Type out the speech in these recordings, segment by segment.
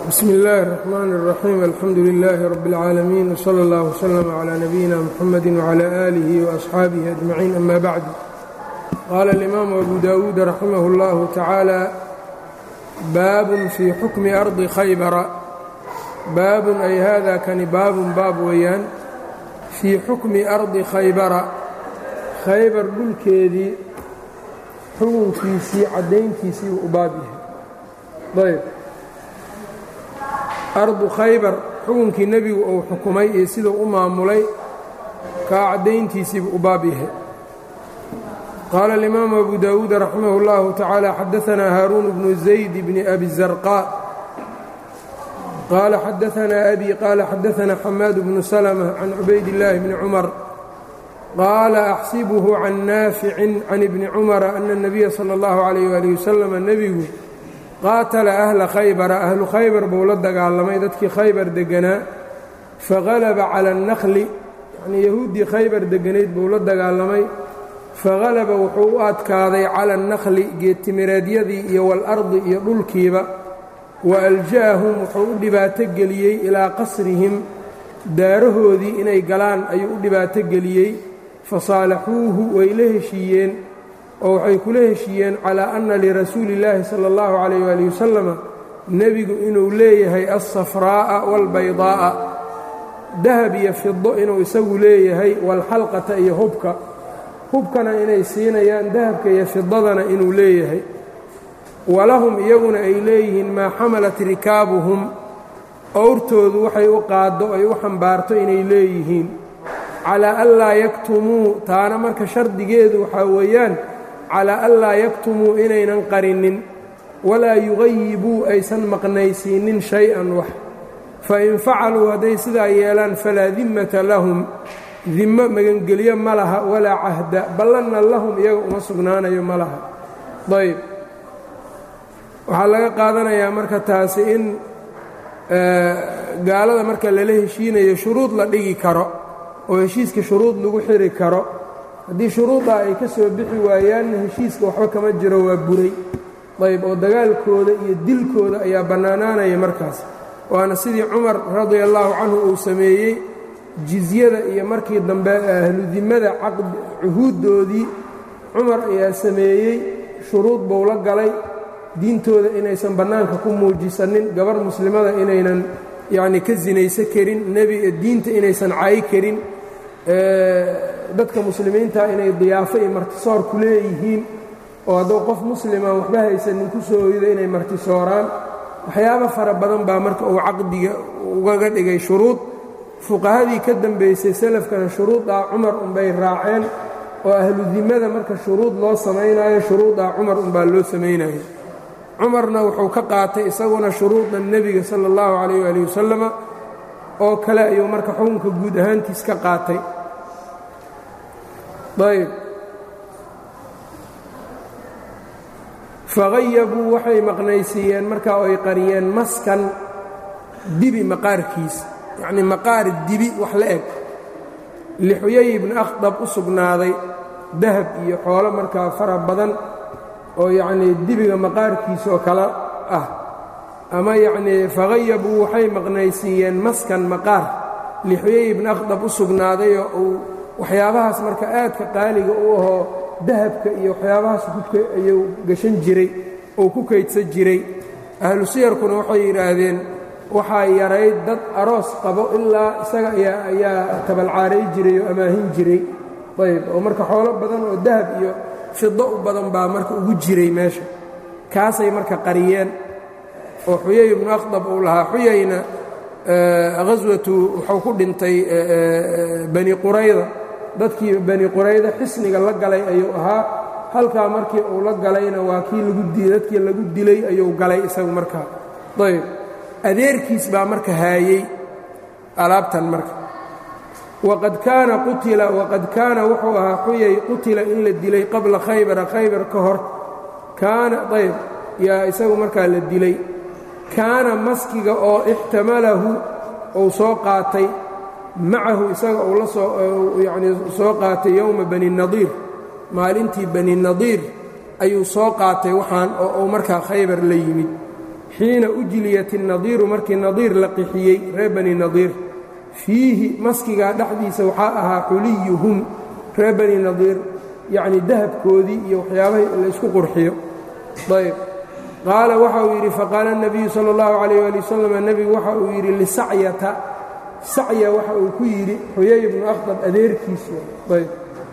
bsm اllaahi الرحmn الرaxيim alxamdu لilaahi rab اlcaalamiin wslى اllah wslm عlى nabiyina mxamadi wعlى آlih وaصxaabihi أجmaciin ama bacd qaala اlimaamu abu dawuud raximah اllahu tacaala baabun fii xukmi ardi khaybara baabun ay hada kani baabun baab weeyaan fii xukmi ardi khaybara khaybar dhulkeedii xukunkiisii caddayntiisii uu u baab yahay ayb ardu khaybar xukunkii nebigu uu xukumay iyo siduu u maamulay kaa caddayntiisiibu u baab yahay qaala alimaamu abu dawuud raximah اllahu tacaala xadaanaa haaruun bnu zayd bni abi zarqaa qaala xadaanaa abi qaala xadaanaa xamaad bnu salma can cubayd illaahi bni cumar qaala axsibuhu can naaficin can ibni cumara ana اnabiya salى اllahu alayh ali wasalam nebigu qaatala ahla khaybara ahlu khaybar buu la dagaalamay dadkii khaybar degganaa fahalaba cala annakli yacnii yahuuddii khaybar degganayd buu la dagaalamay fahalaba wuxuu u adkaaday cala annakli geedtimireedyadii iyo waalardi iyo dhulkiiba wa alja'ahum wuxuu u dhibaato geliyey ilaa qasrihim daarahoodii inay galaan ayuu u dhibaato geliyey fasaalaxuuhu way la heshiiyeen oo waxay kula heshiiyeen calaa anna lirasuuli illaahi sala allahu calayh waali wasalama nebigu inuu leeyahay alsafraa'a waalbaydaa'a dahab iyo fido inuu isagu leeyahay waalxalqata iyo hubka hubkana inay siinayaan dahabka iyo fidadana inuu leeyahay walahum iyaguna ay leeyihiin maa xamalat rikaabuhum owrtoodu waxay u qaaddo ay u xambaarto inay leeyihiin calaa anlaa yaktumuu taana marka shardigeedu waxaa weeyaan calaa anlaa yaktumuu inaynan qarinin walaa yugayibuu aysan maqnaysiinin shay-an wax fa in facaluu hadday sidaa yeelaan falaa dimmata lahum dimmo magangelyo ma laha walaa cahda ballanna lahum iyaga uma sugnaanayo ma laha ayb waxaa laga qaadanayaa marka taasi in gaalada marka lala heshiinayo shuruud la dhigi karo oo heshiiska shuruud lagu xiri karo haddii shuruuddaa ay ka soo bixi waayaanna heshiiska waxba kama jiro waa buray ayb oo dagaalkooda iyo dilkooda ayaa bannaanaanaya markaas waana sidii cumar radia allaahu canhu uu sameeyey jizyada iyo markii dambe ahludimmada cuhuuddoodii cumar ayaa sameeyey shuruud buu la galay diintooda inaysan bannaanka ku muujisanin gabar muslimada inaynan yacni ka sinayso karin nebi diinta inaysan caayi karin dadka muslimiinta inay diyaafo iyo martisoor ku leeyihiin oo hadduu qof muslima waxba haysanin ku soo hoydo inay martisooraan waxyaabo fara badan baa marka uu caqdiga ugaga dhigay shuruud fuqahadii ka dambaysay salafkana shuruuddaa cumar unbay raaceen oo ahludimmada marka shuruud loo samaynayo shuruuddaa cumar unbaa loo samaynayo cumarna wuxuu ka qaatay isaguna shuruuda nebiga sala allahu calayh waali wasalama oo kale ayuu marka xukunka guud ahaantiis ka qaatay ayb faghayabuu waxay maqnaysiiyeen markaa oo ay qariyeen maskan dibi maqaarkiis yacnii maqaar dibi wax la eg lixuyay ibni akhdab u sugnaaday dahab iyo xoolo markaa fara badan oo yacnii dibiga maqaarkiisoo kale ah ama yacnii faghayabuu waxay maqnaysiiyeen maskan maqaar lixuyay ibni akhdab u sugnaadayoo uu waxyaabahaas marka aadka qaaliga u ahoo dahabka iyo waxyaabahaas ayuu gashan jiray oo ku kaydsan jiray ahlu siyarkuna waxay yidhaahdeen waxaa yarayd dad aroos qabo ilaa isaga ayaa tabalcaaray jiray oo amaahin jiray ayb oo marka xoolo badan oo dahab iyo fido u badan baa marka ugu jiray meesha kaasay marka qariyeen oo xuyay ibnu akhdab uu lahaa xuyayna haswatu wuxuu ku dhintay bani qurayda dadkii bani qurayda xisniga la galay ayuu ahaa halkaa markii uu la galayna waa kii lagu dadkii lagu dilay ayuu galay isagu markaa ayb adeerkiis baa marka haayey alaabtan marka waqad kaana qutila waqad kaana wuxuu ahaa xuyay qutila in la dilay qabla khaybara khaybar ka hor kaana ayb yaa isagu markaa la dilay kaana maskiga oo ixtamalahu uu soo qaatay macahu isaga uu la soo yacnii soo qaatay yowma bani nadiir maalintii bani nadiir ayuu soo qaatay waxaan oo uu markaa khaybar la yimid xiina ujliyat الnadiiru markii nadiir la qixiyey reer bani nadiir fiihi maskigaa dhexdiisa waxaa ahaa xuliyuhum reer bani nadiir yacni dahabkoodii iyo waxyaabahay laysku qurxiyo ayb qaala waxa uu yidhi faqaala الnabiyu salى اllahu عalayh ali wasalam nebigu waxa uu yidhi lisacyata sacya waxa uu ku yidhi xuyay bnu akhdab adeerkiisu ayb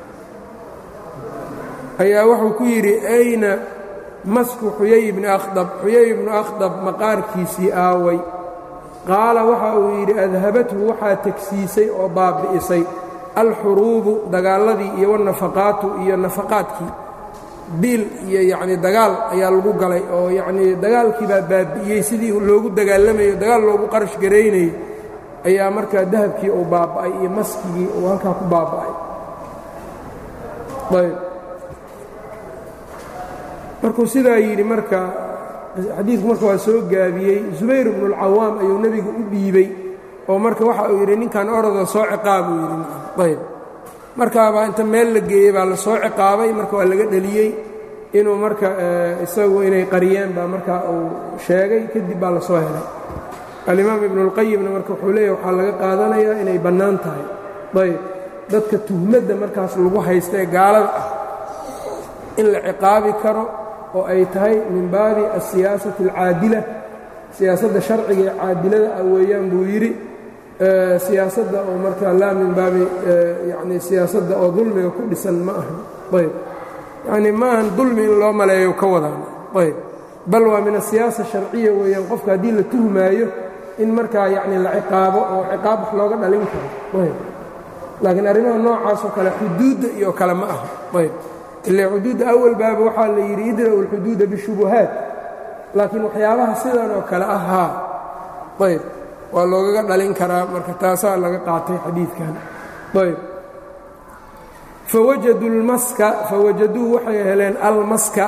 ayaa wuxuu ku yidhi ayna masku xuyay bni akhdab xuyay bnu akhdab maqaarkiisii aaway qaala waxa uu yidhi adhabathu waxaa tegsiisay oo baabbi'isay alxuruubu dagaalladii iyo wanafaqaatu iyo nafaqaadkii biil iyo yacnii dagaal ayaa lagu galay oo yacnii dagaalkii baa baabbi'iyey sidii loogu dagaalamayo dagaal loogu qarash garaynayay ayaa markaa dahabkii uu baaba'ay iyo maskigii uu halkaa ku baaba'ay ayb markuu sidaa yidhi marka xadiidku marka waa soo gaabiyey zubayr bnu اlcawaam ayuu nebigu u dhiibey oo marka waxa uu yidhi ninkan oroda soo ciqaabuu yidhi ayb markaabaa inta meel la geeyey baa la soo ciqaabay marka waa laga dheliyey inuu marka isagu inay qariyeen baa marka uu sheegay kadib baa la soo helay alimaam ibnu اlqayimna marka wuxuu leeyahy waxaa laga qaadanayaa inay bannaan tahay ayb dadka tuhmadda markaas lagu haysta ee gaalada ah in la ciqaabi karo oo ay tahay min baabi asiyaasati alcaadila siyaasadda sharciga ee caadilada ah weeyaan buu yidhi siyaasadda oo markaa laa min baabi yani siyaasadda oo dulmiga ku dhisan ma aha ayb yacni ma ahan dulmi in loo maleeyo ka wadaan ayb bal waa min asiyaasa sharciya weeyaan qofka haddii la tuhmaayo in markaa yacni la ciqaabo oo ciqaab wax looga dhalin karo ayb laakiin arrimaha noocaasoo kale xuduudda iyo kale ma aha ayb ila xuduudda awal baaba waxaa la yidhi idra'u اlxuduuda bishubuhaat laakiin waxyaabaha sidan oo kale ahaa ayb waa loogaga dhalin karaa marka taasaa laga qaatay xadiidkan ayb fawajaduu اlmaska fawajaduu waxay heleen almaska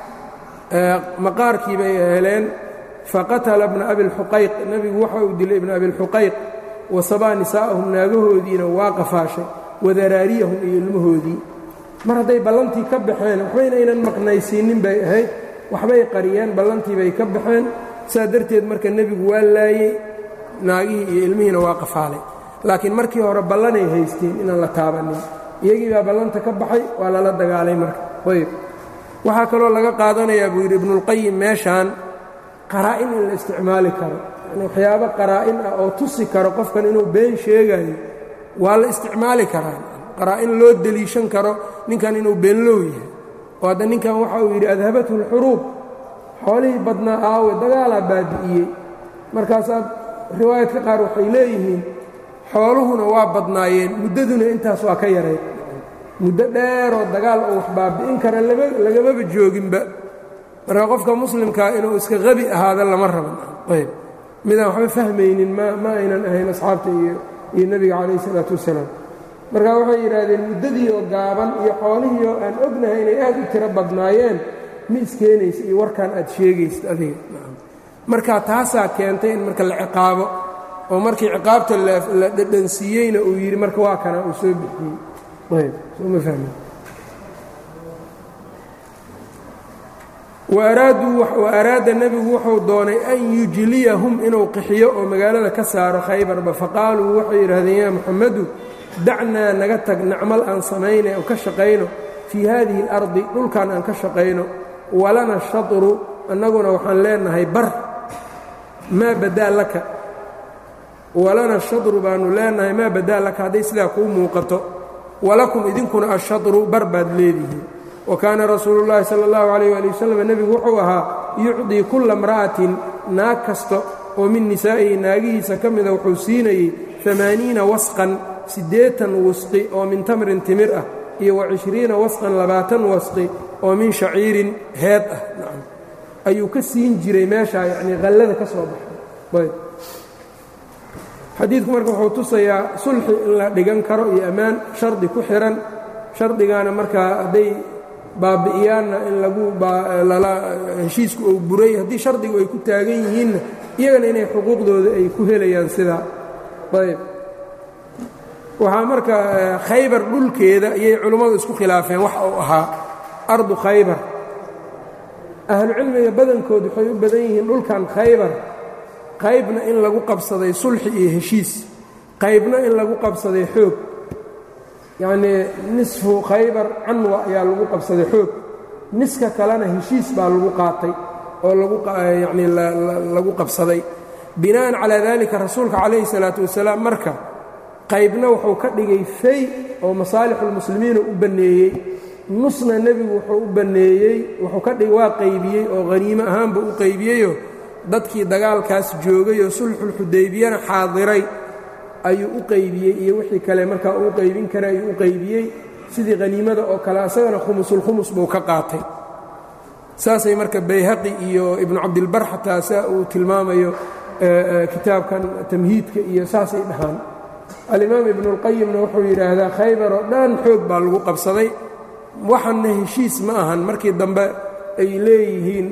maqaarkii bay heleen faqatala bna abi اlxuqayq nebigu waxa uu dilay ibna abi اlxuqayq wasabaa nisaa'ahum naagahoodiina waa qafaashay wadaraariyahum iyo ilmahoodii mar hadday ballantii ka baxeen waxbayna aynan maqnaysiinnin bay ahayd waxbay qariyeen ballantii bay ka baxeen saa darteed marka nebigu waa laayey naagihii iyo ilmihiina waa qafaalay laakiin markii hore ballanay haysteen inaan la taabannin iyagii baa ballanta ka baxay waa lala dagaalay marka ayb waxaa kaloo laga qaadanayaa buu yidhi ibnuulqayim meeshaan qaraa'in in la isticmaali karo yani waxyaabo qaraa'in ah oo tusi karo qofkan inuu been sheegayo waa la isticmaali karaa qaraa'in loo deliishan karo ninkan inuu beenlow yahay oo hadda ninkan waxa uu yidhi adhabathu اlxuruub xoolihii badnaa aawe dagaalaa baabi'iyey markaasaa riwaayadka qaar waxay leeyihiin xooluhuna waa badnaayeen muddaduna intaas waa ka yarayd muddo dheeroo dagaal oo wax baabi'in kara lagamaba jooginba marka qofka muslimkaa inuu iska qabi ahaada lama raban ayb midaan waxba fahmaynin ma aynan ahayn asxaabta iyo nebiga calayh isalaatu wassalaam markaa waxay yidhaahdeen muddadii oo gaaban iyo xoolihii oo aan ognahay inay aad u tiro badnaayeen ma iskeenaysa iyo warkaan aad sheegaysid adiga marka taasaa keentay in marka la ciqaabo oo markii ciqaabta la dhadhansiiyeyna uu yidhi marka waa kana uu soo bixiyey ayb sooma fahmin wa araada nebigu wuxuu doonay an yujliyahum inuu qixiyo oo magaalada ka saaro khaybarba faqaaluu waxay yidhaahdeen yaa muxamadu dacnaa naga tag nacmal aan samaynay oo ka shaqayno fii haadihi اlardi dhulkan aan ka shaqayno walana shatru annaguna waxaan leenahay bar maa badaa laka walana shatru baannu leenahay maa badaa laka hadday sidaa kuu muuqato walakum idinkuna ashatru bar baad leedihiin wa kaana rasuulu llaahi sala اllahu calayh ali wasalam nebigu wuxuu ahaa yucdii kulla imra'atin naag kasta oo min nisaa'ihi naagihiisa ka mida wuxuu siinayey amaaniina wasqan siddeetan wasqi oo min tamrin timir ah iyo wa cishriina wasqan labaatan wasqi oo min shaciirin heed ah nacam ayuu ka siin jiray meeshaa yacnii qallada ka soo baxay ayb xadiidku marka wuxuu tusayaa sulxi in la dhigan karo iyo ammaan shardi ku xihan shardigaana markaa hadday baabi'iyaanna in lagu lala heshiisku uu buray haddii shardigu ay ku taagan yihiinna iyagana inay xuquuqdooda ay ku helayaan sidaa ayb waxaa marka khaybar dhulkeeda ayay culummadu isku khilaafeen wax uu ahaa ardu khaybar ahlucilmiga badankood waxay u badan yihiin dhulkan khaybar qaybna in lagu qabsaday sulxi iyo heshiis qaybna in lagu qabsaday xoog yacnii nisfu khaybar canwa ayaa lagu qabsaday xoog niska kalena heshiis baa lagu qaatay oo laguyacnii lagu qabsaday bina'an calaa dalika rasuulka calayhi salaatu wasalaam marka qaybna wuxuu ka dhigay fay oo masaalixulmuslimiina u banneeyey nusna nebigu wuxuu u banneeyey wuxuu ka dhig waa qaybiyey oo haniimo ahaanba u qaybiyeyoo dadkii dagaalkaas joogay oo sulxulxudaybiyana xaadiray ayuu u qaybiyey iyo wixii kale markaa uu qaybin kara ayuu u qaybiyey sidii haniimada oo kale asagana khumusulkhumus buu ka qaatay saasay marka bayhaqi iyo ibnu cabdilbar xataa saa uu tilmaamayo kitaabkan tamhiidka iyo saasay dhahaan alimaam ibnuulqayimna wuxuu yidhaahdaa khaybar oo dhan xoog baa lagu qabsaday waxanna heshiis ma ahan markii dambe ay leeyihiin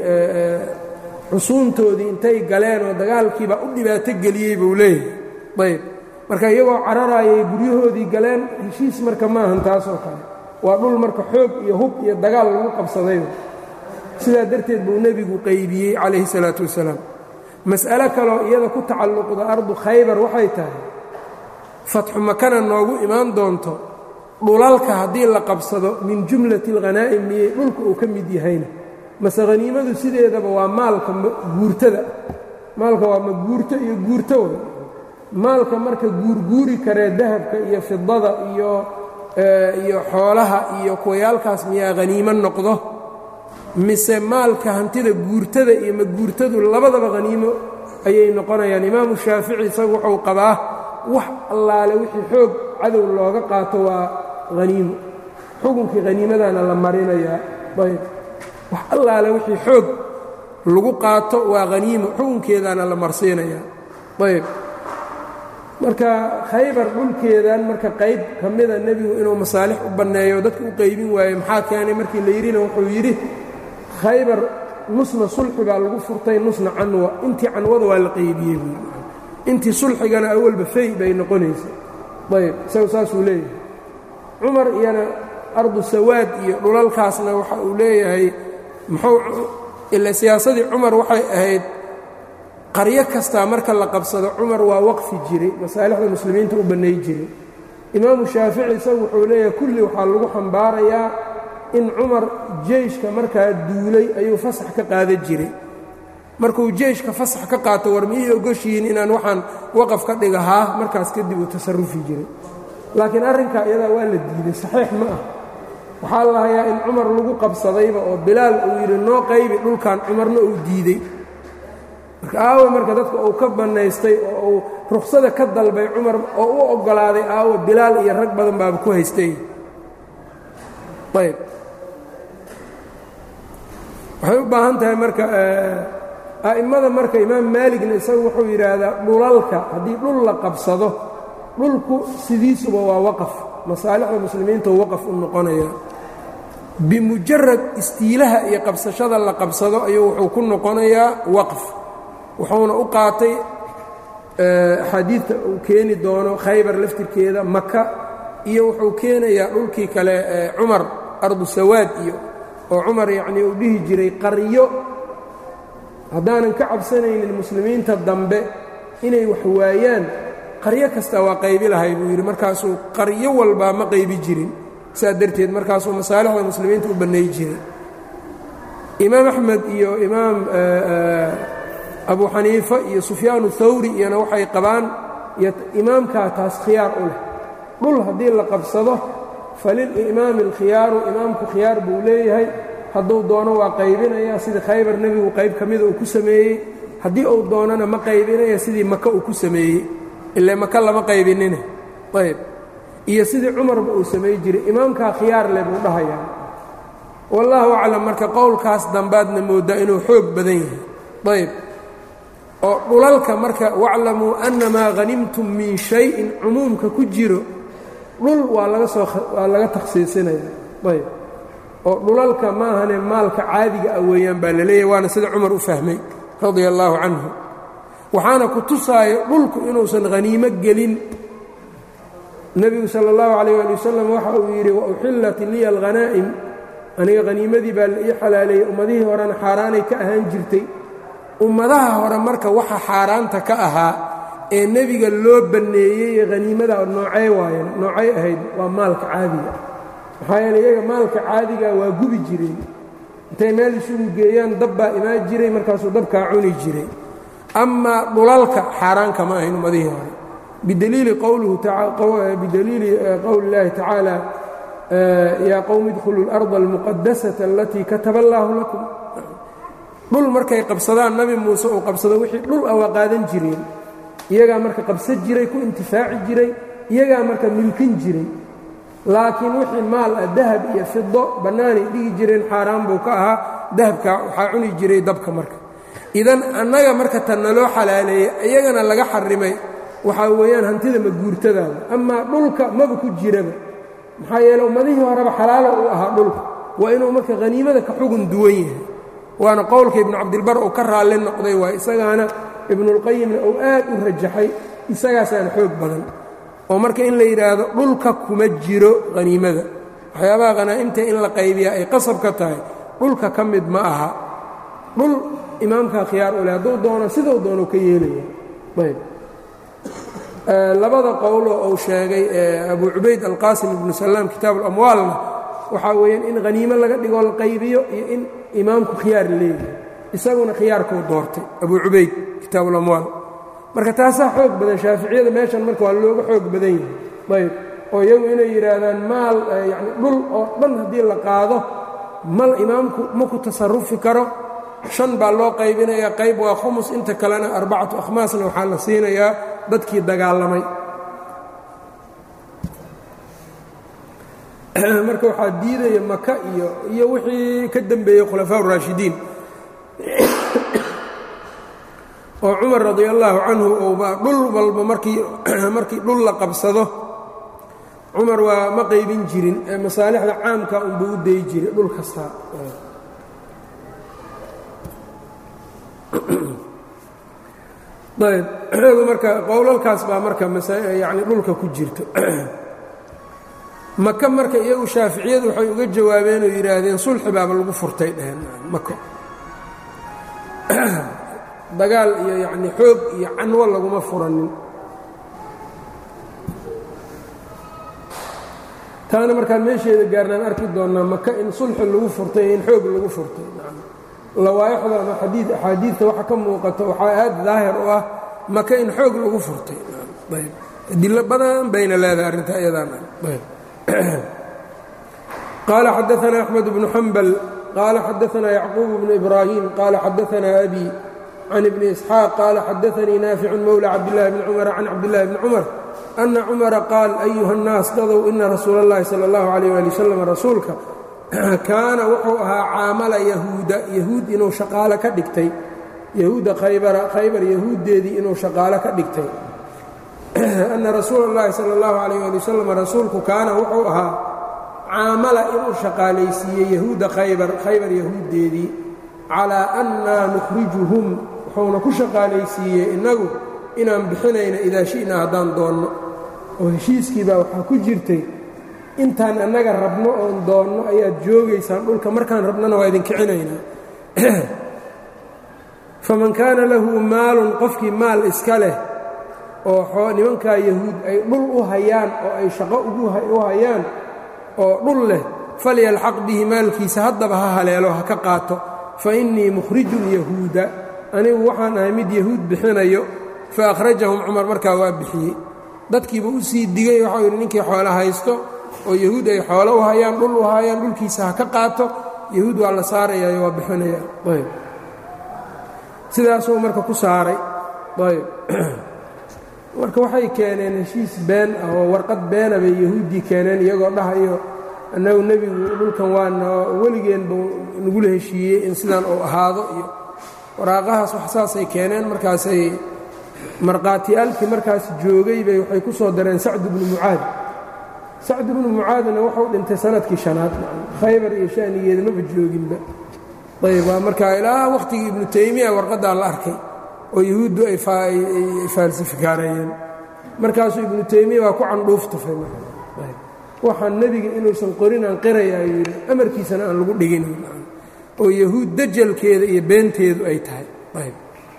xusuuntoodii intay galeen oo dagaalkiibaa u dhibaato geliyey buu leeyahay ayb marka iyagoo cararaayay guryahoodii galeen heshiis marka ma ahan taasoo kale waa dhul marka xoog iyo hub iyo dagaal lagu qabsaday sidaa darteed buu nebigu qaybiyey calayhi salaatu wasalaam mas'alo kaloo iyada ku tacalluqda ardu khaybar waxay tahay fatxu makana noogu imaan doonto dhulalka haddii la qabsado min jumlati alghanaa'im miyey dhulka uu ka mid yahayna mase haniimadu sideedaba waa maalka guurtada maalka waa maguurto iyo guurto way maalka marka guurguuri karee dahabka iyo fidada iyo iyo xoolaha iyo kuwayaalkaas miyaa haniimo noqdo mise maalka hantida guurtada iyo maguurtadu labadaba haniimo ayay noqonayaan imaamu shaafici isagu wuxuu qabaa wax allaale wixii xoog cadow looga qaato waa haniimo xukunkii haniimadana la marinayaa ayb wax allaale wixii xoog lagu qaato waa haniimo xukunkeedana la marsiinayaa ayb marka khaybar dhulkeedan marka qayb ka mida nebigu inuu masaalix u banneeyo dadka u qaybin waaye maxaa keenay markii la yidhina wuxuu yidhi khaybar nusna sulxi baa lagu furtay nusna canwa intii canwada waa la qaybiyey buu intii sulxigana awalba fay bay noqonaysa ayb isagu saasuu leeyahay cumar iyana ardu sawaad iyo dhulalkaasna waxa uu leeyahay muxuu ila siyaasadii cumar waxay ahayd qaryo kastaa marka la qabsado cumar waa waqfi jiray masaalixda muslimiinta u bannay jiray imaamu shaafici isagu wuxuu leeyahay kulli waxaa lagu xambaarayaa in cumar jeyshka markaa duulay ayuu fasax ka qaadan jiray markuu jeyshka fasax ka qaato war miyay ogoshihiin inaan waxaan waqaf ka dhigahaa markaas kadib uu tasarufi jiray laakiin arrinkaa iyadaa waa la diiday saxiix ma ah waxaa la hayaa in cumar lagu qabsadayba oo bilaal uu yidhi noo qaybi dhulkan cumarna uu diidey marka aawo marka dadka uu ka bannaystay oo uu ruksada ka dalbay cumar oo u oggolaaday aawo bilaal iyo rag badan baaba ku haystay ayb waxay u baahan tahay marka a'immada marka imaam maaligna isagu wuxuu yidhaahdaa dhulalka haddii dhul la qabsado dhulku sidiisuba waa waqaf masaalixda muslimiinta waqaf u noqonaya bimujarad istiilaha iyo qabsashada la qabsado ayuu wuxuu ku noqonayaa waqf wuxuuna u qaatay axaadiidta uu keeni doono khaybar laftirkeeda maka iyo wuxuu keenayaa dhulkii kale cumar ardu sawaad iyo oo cumar yacnii uu dhihi jiray qaryo haddaanan ka cabsanaynin muslimiinta dambe inay wax waayaan qaryo kasta waa qaybi lahay buu yidhi markaasuu qaryo walbaa ma qaybi jirin saa darteed markaasuu masaalixda muslimiinta u bannay jiray imaam axmed iyo imaam abu xaniifa iyo sufyaanu thawri iyona waxay qabaan imaamkaa taas khiyaar u leh dhul haddii la qabsado falilimaami alkhiyaaru imaamku khiyaar buu leeyahay hadduu doono waa qaybinaya sidii khaybar nebigu qayb ka mida uu ku sameeyey haddii uu doonona ma qaybinaya sidii maka uu ku sameeyey ile maka lama qaybinine ayb iyo sidii cumarba uu samey jiray imaamkaa khiyaar leh buu dhahayaa wallaahu aclam marka qowlkaas dambaadna moodaa inuu xoog badan yahay ayb oo dhulalka marka waclamuu annamaa hanimtum min shayin cumuumka ku jiro dhul waa laga soo waa laga takhsiisinaya ayb oo dhulalka maahane maalka caadiga ah weeyaan baa la leeyahay waana sida cumar u fahmay radia allaahu canhu waxaana ku tusaayo dhulku inuusan haniimo gelin nebigu sala اllahu calayh ali wasalam waxa uu yidhi wauxillat liya alghanaa'im aniga haniimadii baa la ii xalaaleeyey ummadihii horena xaaraanay ka ahaan jirtay ummadaha hore marka waxa xaaraanta ka ahaa ee nebiga loo banneeyey haniimada noocee waayen noocay ahayd waa maalka caadiga maxaa yeele iyaga maalka caadiga waa gubi jireen intay meel isugu geeyaan dab baa imaan jiray markaasuu dabkaa cuni jiray amaa dhulalka xaaraanka ma ahayn ummadihii hore bidaliili bidaliili qowli اllaahi tacaala yaa qowmi idkhuluu اlarda almuqadasata alatii kataba allaahu lakum dhul markay qabsadaan nabi muuse uu qabsado wixii dhul ah waa qaadan jireen iyagaa marka qabsan jiray ku intifaaci jiray iyagaa marka milkin jiray laakiin wixii maal ah dahab iyo fido bannaanay dhigi jireen xaaraan buu ka ahaa dahabka waxaa cuni jiray dabka marka idan annaga marka tan naloo xalaaleeyey iyagana laga xarimay waxaa weeyaan hantida maguurtadaada amaa dhulka maba ku jiraba maxaa yeele ummadihii horeba xalaalo uu ahaa dhulka waa inuu marka haniimada ka xugun duwan yahay waana qowlka ibnu cabdilbar uu ka raalli noqday waa isagaana ibnuulqayimna uu aad u rajaxay isagaasaan xoog badan oo marka in la yidhaahdo dhulka kuma jiro haniimada waxyaabaha khanaa'imta in la qaybiya ay qasab ka tahay dhulka ka mid ma aha dhul imaamkaa khiyaar u leh hadduu doono siduu doono ka yeelaya ayb labada qowloo uu sheegay abu cubayd alqaasim ibnu salaam kitaabu اlamwaalna waxaa weeyaan in haniimo laga dhigoo la qaybiyo iyo in imaamku khiyaar leeyahay isaguna khiyaarkuu doortay abu cubayd kitaabu اlamwaal marka taasaa xoog badan shaaficiyada meeshan marka waa looga xoog badan yahay ayb oo iyagu inay yidhaahdaan maal yani dhul oo dhan haddii la qaado mal imaamku ma ku tasarufi karo shan baa loo qaybinayaa qayb waa khumus inta kalena arbacatu akhmaasna waxaa la siinayaa dadkii dagaalamay marka waxaa diidaya maka iyo iyo wixii ka dembeeyey khulafaa raashidiin oo cumar radi allaahu canhu ouba dhul walba markii markii dhul la qabsado cumar waa ma qaybin jirin ee masaalixda caamka unba u dayi jiray dhul kastaa ayb iyagu marka qowlalkaas baa marka yani dhulka ku jirto maka marka iyagu shaaficiyadu waxay uga jawaabeen oo yidhaahdeen sulxi baaba lagu furtay dheheen mako dagaal iyo yacni xoog iyo canwo laguma furanin taana markaan meesheeda gaarnaan arki doonnaa maka in sulxi lagu furtay iyo in xoog lagu furtay lawaaixda ama xadii axaadiidta waxa ka muuqato waxaa aad daahir u ah maka in xoog lagu furtay ayb adilo badan bayna leedahay arrinta iyadaan qaala xadaanaa axmed bnu xambal qaala xadaanaa yacquub bnu ibraahim qaala xadaanaa abi can ibni isxaaq qaala xadaanii naaficun mowla cabdillahi bni cumara can cabdillahi bni cumar ana cumara qaal ayuha nnaas dadow ina rasuula اllahi sala اllahu alayh ali wasalam rasuulka kaana wuxuu ahaa caamala yahuuda yahuud inuu shaqaalo ka dhigtay yahuudda khaybara khaybar yahuuddeedii inuu shaqaalo ka dhigtay anna rasuula اllahi sala اllahu alayh ali wasalam rasuulku kaana wuxuu ahaa caamala inuu shaqaalaysiiyey yahuudda khaybar khaybar yahuuddeedii calaa annaa nukhrijuhum wuxuuna ku shaqaalaysiiyey innagu inaan bixinayna idaa shi'naa haddaan doonno oo heshiiskii baa waxaa ku jirtay intaan annaga rabno oon doonno ayaad joogaysaan dhulka markaan rabnona waa idin kicinaynaa faman kaana lahu maalun qofkii maal iska leh oo nimankaa yahuud ay dhul u hayaan oo ay shaqo u hayaan oo dhul leh falyalxaq bihi maalkiisa haddaba ha haleelo ha ka qaato fa innii mukhrijun yahuuda anigu waxaan ahay mid yahuud bixinayo fa akhrajahum cumar markaa waa bixiyey dadkiiba u sii digay waxau yidhi ninkii xoolo haysto oo yahuud ay xoolo u hayaan dhul u hayaan dhulkiisa ha ka qaato yahuud waa la saarayayo waa bixinaya ayb sidaasuu marka ku saaray ayb marka waxay keeneen heshiis been ah oo warqad beena bay yahuuddii keeneen iyagoo dhahayo annagu nebigu dhulkan waana weligeenba nagula heshiiyey in sidaan uu ahaado iyo waraaqahaas wax saasay keeneen markaasay markhaatiyaalkii markaas joogay bay waxay ku soo dareen sacd bnu mucaad sacd bnu mucaadna wuxuu dhintay sanadkii shanaad khaybar iyo shanigeeda maba jooginba ayb waa markaa ilaa wakhtigii ibnu taymiya warqaddaa la arkay oo yahuuddu ay faalsifikaarayeen markaasuu ibnu taymiya waa ku candhuuf tufay waxaan nebiga inuusan qorin aan qirayaa yidhi amarkiisana aan lagu dhigin oo yahuud dajalkeeda iyo beenteedu ay tahay ayb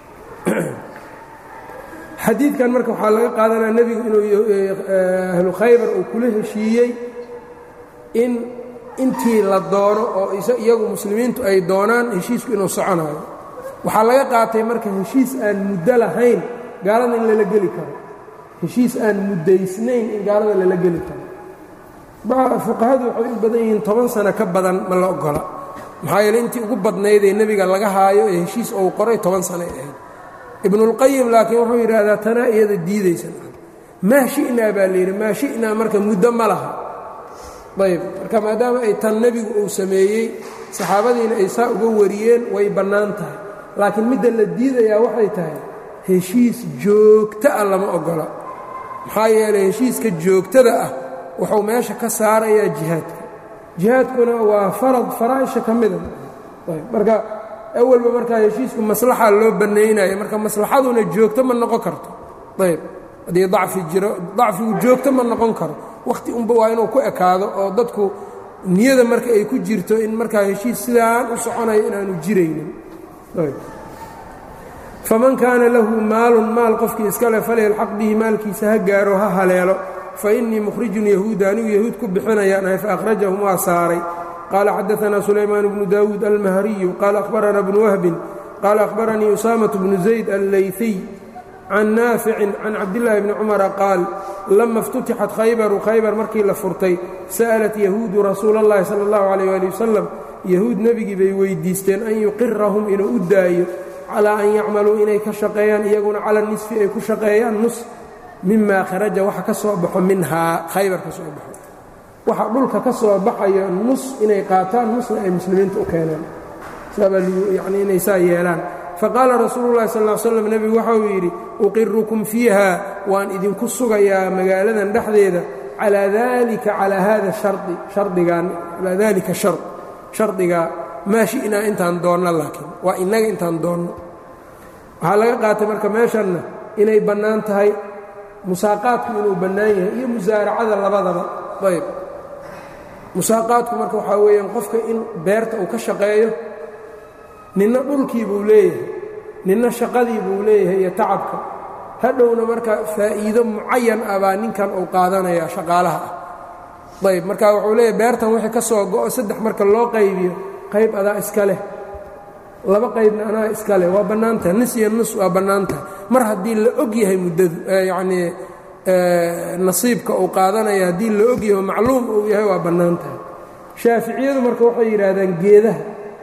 xadiidkan marka waxaa laga qaadanaya nebigu inuu ahlu khaybar uu kula heshiiyey in intii la doono oo iyagu muslimiintu ay doonaan heshiisku inuu soconayo waxaa laga qaatay marka heshiis aan muddo lahayn gaalada in lala geli karo heshiis aan muddaysnayn in gaalada lala geli karo fuqahadu waxay u badan yihiin toban sano ka badan ma la ogola maxaa yeele intii ugu badnaydee nebiga laga haayo ee heshiis ou qoray toban sanoay ahayd ibnulqayim laakiin wuxuu yidhaahdaa tanaa iyada diidaysan maa shi'naa baa layidhi maa shi'naa marka muddo ma laha ayb marka maadaama ay tan nebigu uu sameeyey saxaabadiina ay saa uga wariyeen way bannaan tahay laakiin midda la diidayaa waxay tahay heshiis joogto ah lama ogola maxaa yeelay heshiiska joogtada ah wuxuu meesha ka saarayaa jihaadka jihaadkuna waa farad faraa'isha ka mida marka awalba markaa heshiisku maslaxa loo bannaynaya marka maslaxaduna joogto ma noqon karto ayb haddii dacfi jiro dacfigu joogto ma noqon karo wakhti unba waa inuu ku ekaado oo dadku niyada marka ay ku jirto in markaa heshiis sidaan u soconayo inaanu jiraynin faman kaana lahu maalun maal qofkii iska le falyalxaq bihi maalkiisa ha gaaro ha haleelo fa innii mukhrijun yahuuda anigu yahuud ku bixinayaan ahay faakhrajahum waa saaray qaala xadaanaa sulaymaan bnu daawuud almahriyu qaala akhbarana bnu wahbin qaala akhbaranii usaamaة bnu zayd allayfiy can naaficin can cabdillaahi bni cumara qaal lama اftutixat khaybaru khaybar markii la furtay sa'alat yahuudu rasuula اllahi sala اllahu alayh ali wasalam yahuud nebigii bay weyddiisteen an yuqirahum inuu u daayo calaa an yacmaluu inay ka shaqeeyaan iyaguna cala nisfi ay ku shaqeeyaan nus mimaa kharaja waxa ka soo baxo minhaa khaybar ka soo baxo waxa dhulka ka soo baxayo nus inay qaataan nusna ay muslimiinta u keenaan saabaa yani inay saa yeelaan faqaala rasuulu llahi sal l slam nebigu waxa uu yidhi uqirukum fiiha waan idinku sugayaa magaaladan dhexdeeda calaa dalika calaa hada shari shardigan calaa dalika shar shardigaa maa shi'naa intaan doonno laakiin waa innaga intaan doonno waxaa laga qaatay marka meeshanna inay bannaan tahay musaaqaadku inuu bannaan yahay iyo musaaracada labadaba ayb musaaqaadku marka waxaa weeyaan qofka in beerta uu ka shaqeeyo ninna dhulkii buu leeyahay ninna shaqadii buu leeyahay iyo tacabka hadhowna marka faa'iido mucayan ah baa ninkan uu qaadanaya shaqaalaha ah ayb marka wuxuu leeyahay beertan wixii ka soo go'o saddex marka loo qaybiyo qayb adaa iska leh laba qaybna anaa iska leh waa bannaan tahay nis iyo nus waa bannaan tahay mar haddii la og yahay muddadu yacnii nasiibka uu qaadanaya haddii la og yahay macluum uu yahay waa bannaan tahay shaaficiyadu marka waxay yidhaahdaan geedaha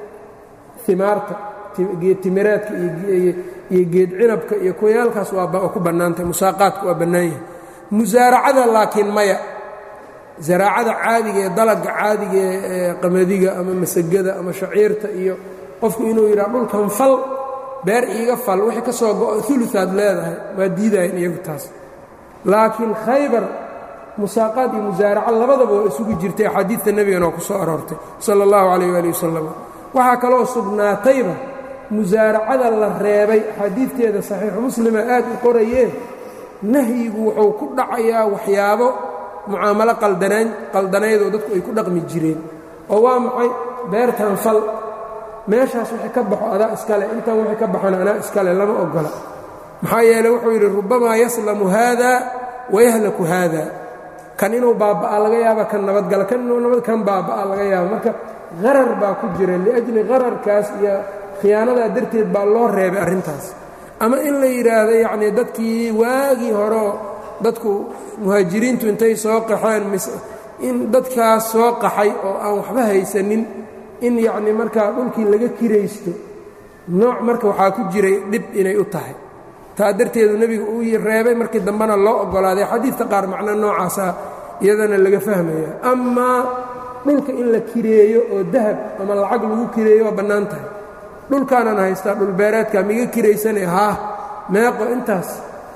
imaarta geed timireedka iyo geed cinabka iyo kuyaalkaas waa ku bannaan tahay musaaqaadka waa bannaan yahay musaaracada laakiin maya zaraacada caadiga ee dalagga caadiga ee qamadiga ama masagada ama shaciirta iyo qofku inuu yidhaha dhulkan fal beer iiga fal wixii ka soo go'o uluaad leedahay waa diidayan iyagu taas laakiin khaybar musaaqaad iyo musaaraca labadaba waa isugu jirtay axaadiidta nebigana waa ku soo aroortay sala allahu calayh waali wasalam waxaa kaloo sugnaatayba musaaracada la reebay axaadiidteeda saxiixu muslima aad u qorayee nahyigu wuxuu ku dhacayaa waxyaabo mucaamalo qaldanaydoo dadku ay ku dhaqmi jireen oo waa maxay beertan fal meeshaas wixii ka baxo adaa iskale intan wixii ka baxona anaa iskale lama ogola maxaa yeele wuxuu yidhi rubamaa yaslamu haada wayahlaku haada kan inuu baabba'a laga yaaba kan nabadgala kan inuu nabad kan baabba'a laga yaaba marka qarar baa ku jira liajli qararkaas iyo khiyaanadaa darteed baa loo reebay arrintaas ama in la yidhaahdo yacnii dadkii waagii horeo dadku muhaajiriintu intay soo qaxeen in dadkaas soo qaxay oo aan waxba haysanin in yacnii markaa dhulkii laga kiraysto nooc marka waxaa ku jiray dhib inay u tahay taa darteedu nebigu uu reebay markii dambena loo oggolaaday xadiidka qaar macno noocaasa iyadana laga fahmaya amaa dhulka in la kireeyo oo dahab ama lacag lagu kireeyo waa bannaan tahay dhulkaanaan haystaa dhulbeereedka miga kiraysane haa meeqo intaas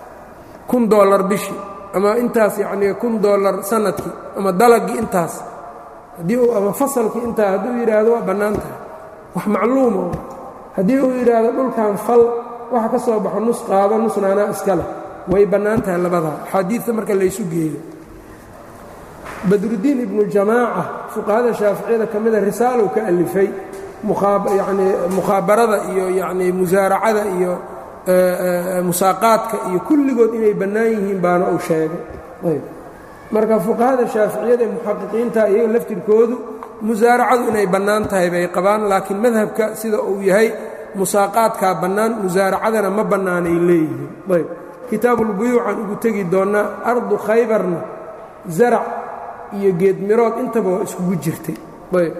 kun dollar bishii ama intaas yacnii kun dollar sanadkii ama dalagii intaas haddii uu ama fasalkii intaa hadduu yidhaahdo waa bannaan tahay wax macluumo haddii uu yidhaahdo dhulkan fal waxa ka soo baxo nus qaado nusna anaa iska leh way bannaan tahay labadaa axaadiidta marka laysu geeyo badrudiin ibnu jamaaca fuqahada shaaficiyada ka mida risaalow ka alifay yani mukhaabarada iyo yani musaaracada iyo musaaqaadka iyo kulligood inay bannaan yihiin baana uu sheegay ayb marka fuqahada shaaficiyada ee muxaqiqiinta iyaga laftirkoodu musaaracadu inay bannaan tahay bay qabaan laakiin madhabka sida uu yahay musaaqaadkaa bannaan musaaracadana ma bannaanay leeyihiin ayb kitaabulbuyuucan ugu tegi doonnaa ardu khaybarna zarac iyo geedmirood intaba waa iskugu jirtay ayb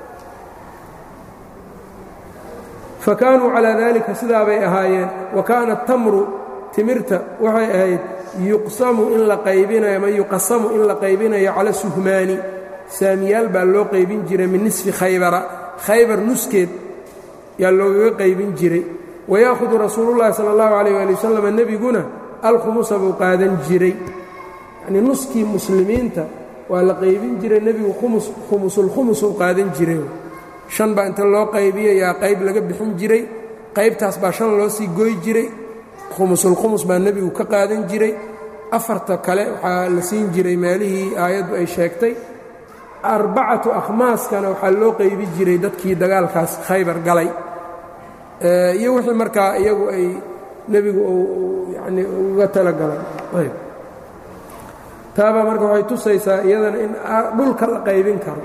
fa kaanuu calaa daalika sidaa bay ahaayeen wa kaana tamru timirta waxay ahayd yuqsamu in la qaybinayo ama yuqasamu in la qaybinayo cala suhmaani saamiyaal baa loo qaybin jiray min nisfi khaybara khaybar nuskeed yaa loogaga qaybin jiray wayaakhudu rasuulullahi sala allahu calayh waali wasalam nebiguna alkhumusa buu qaadan jiray yacnii nuskii muslimiinta waa la qaybin jiray nebigu khumus khumusulkhumusuu qaadan jiray shan baa inta loo qaybiyo yaa qayb laga bixin jiray qaybtaas baa shan loo sii goy jiray khumusulkhumus baa nebigu ka qaadan jiray afarta kale waxaa la siin jiray meelihii aayaddu ay sheegtay arbacatu akhmaaskana waxaa loo qaybi jiray dadkii dagaalkaas khaybar galay iyo wixii markaa iyagu ay nebigu yani uga talagalay ayb taabaa marka waxay tusaysaa iyadana in dhulka la qaybin karo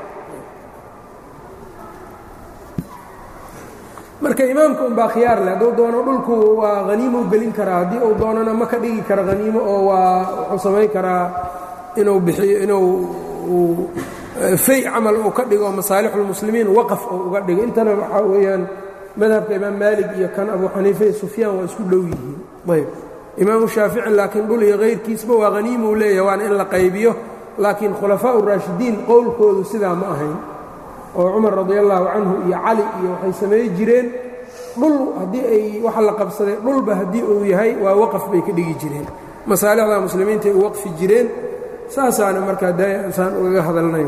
marka imaamka unbaa khiyaar leh hadduu doono dhulku waa haniimou gelin karaa haddii uu doonana ma ka dhigi karo haniimo oo waa wuxuu samayn karaa inuu bixiyo inuu fay camal uu ka dhigo masaalixulmuslimiin waqaf oo uga dhigo intana waxaa weeyaan madhabka imaam maalig iyo kan abu xaniifa iyo sufyaan waa isku dhow yihiin ayb imaamu shaafici laakiin dhul iyo kayrkiisba waa haniimou leeyahay waana in la qaybiyo laakiin khulafaa uraashidiin qowlkoodu sidaa ma ahayn oo cumar radi allaahu canhu iyo cali iyo waxay samay jireen dhul haddii ay waxa la qabsaday dhulba haddii uu yahay waa waqaf bay ka dhigi jireen masaalixda muslimiinta ay u waqfi jireen saasaana markaa daasaan ugaga hadalnay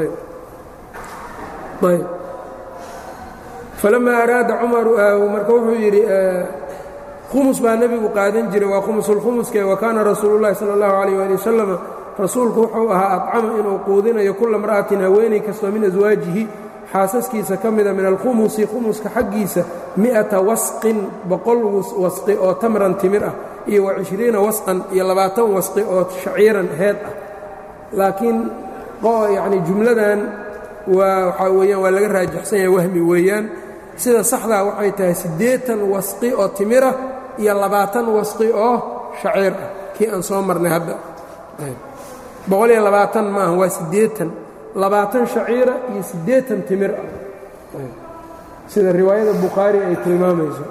ayb falamaa araada cumaru marka wuxuu yidhi khumus baa nebigu qaadan jiray waa khumusulkhumuske wa kaana rasuulu llahi sala allahu calayh ali wasalam rasuulku wuxuu ahaa adcama inuu quudinayo kulla mar'atin haweenay kastoo min aswaajihi xaasaskiisa ka mida min alkhumusi khumuska xaggiisa mi'ata wasqin boqol wasqi oo tamran timir ah iyo wa cishriina wasqan iyo labaatan wasqi oo shaciiran heed ah laakiin yacni jumladan waa waxaa weeyaan waa laga raajaxsan yahay wahmi weeyaan sida saxdaa waxay tahay siddeetan wasqi oo timira iyo labaatan wasqi oo shaciir ah kii aan soo marnay hadda boqol iyo labaatan maaha waa siddeetan labaatan shaciira iyo siddeetan timir ah sida riwaayada bukhaari ay tilmaamayso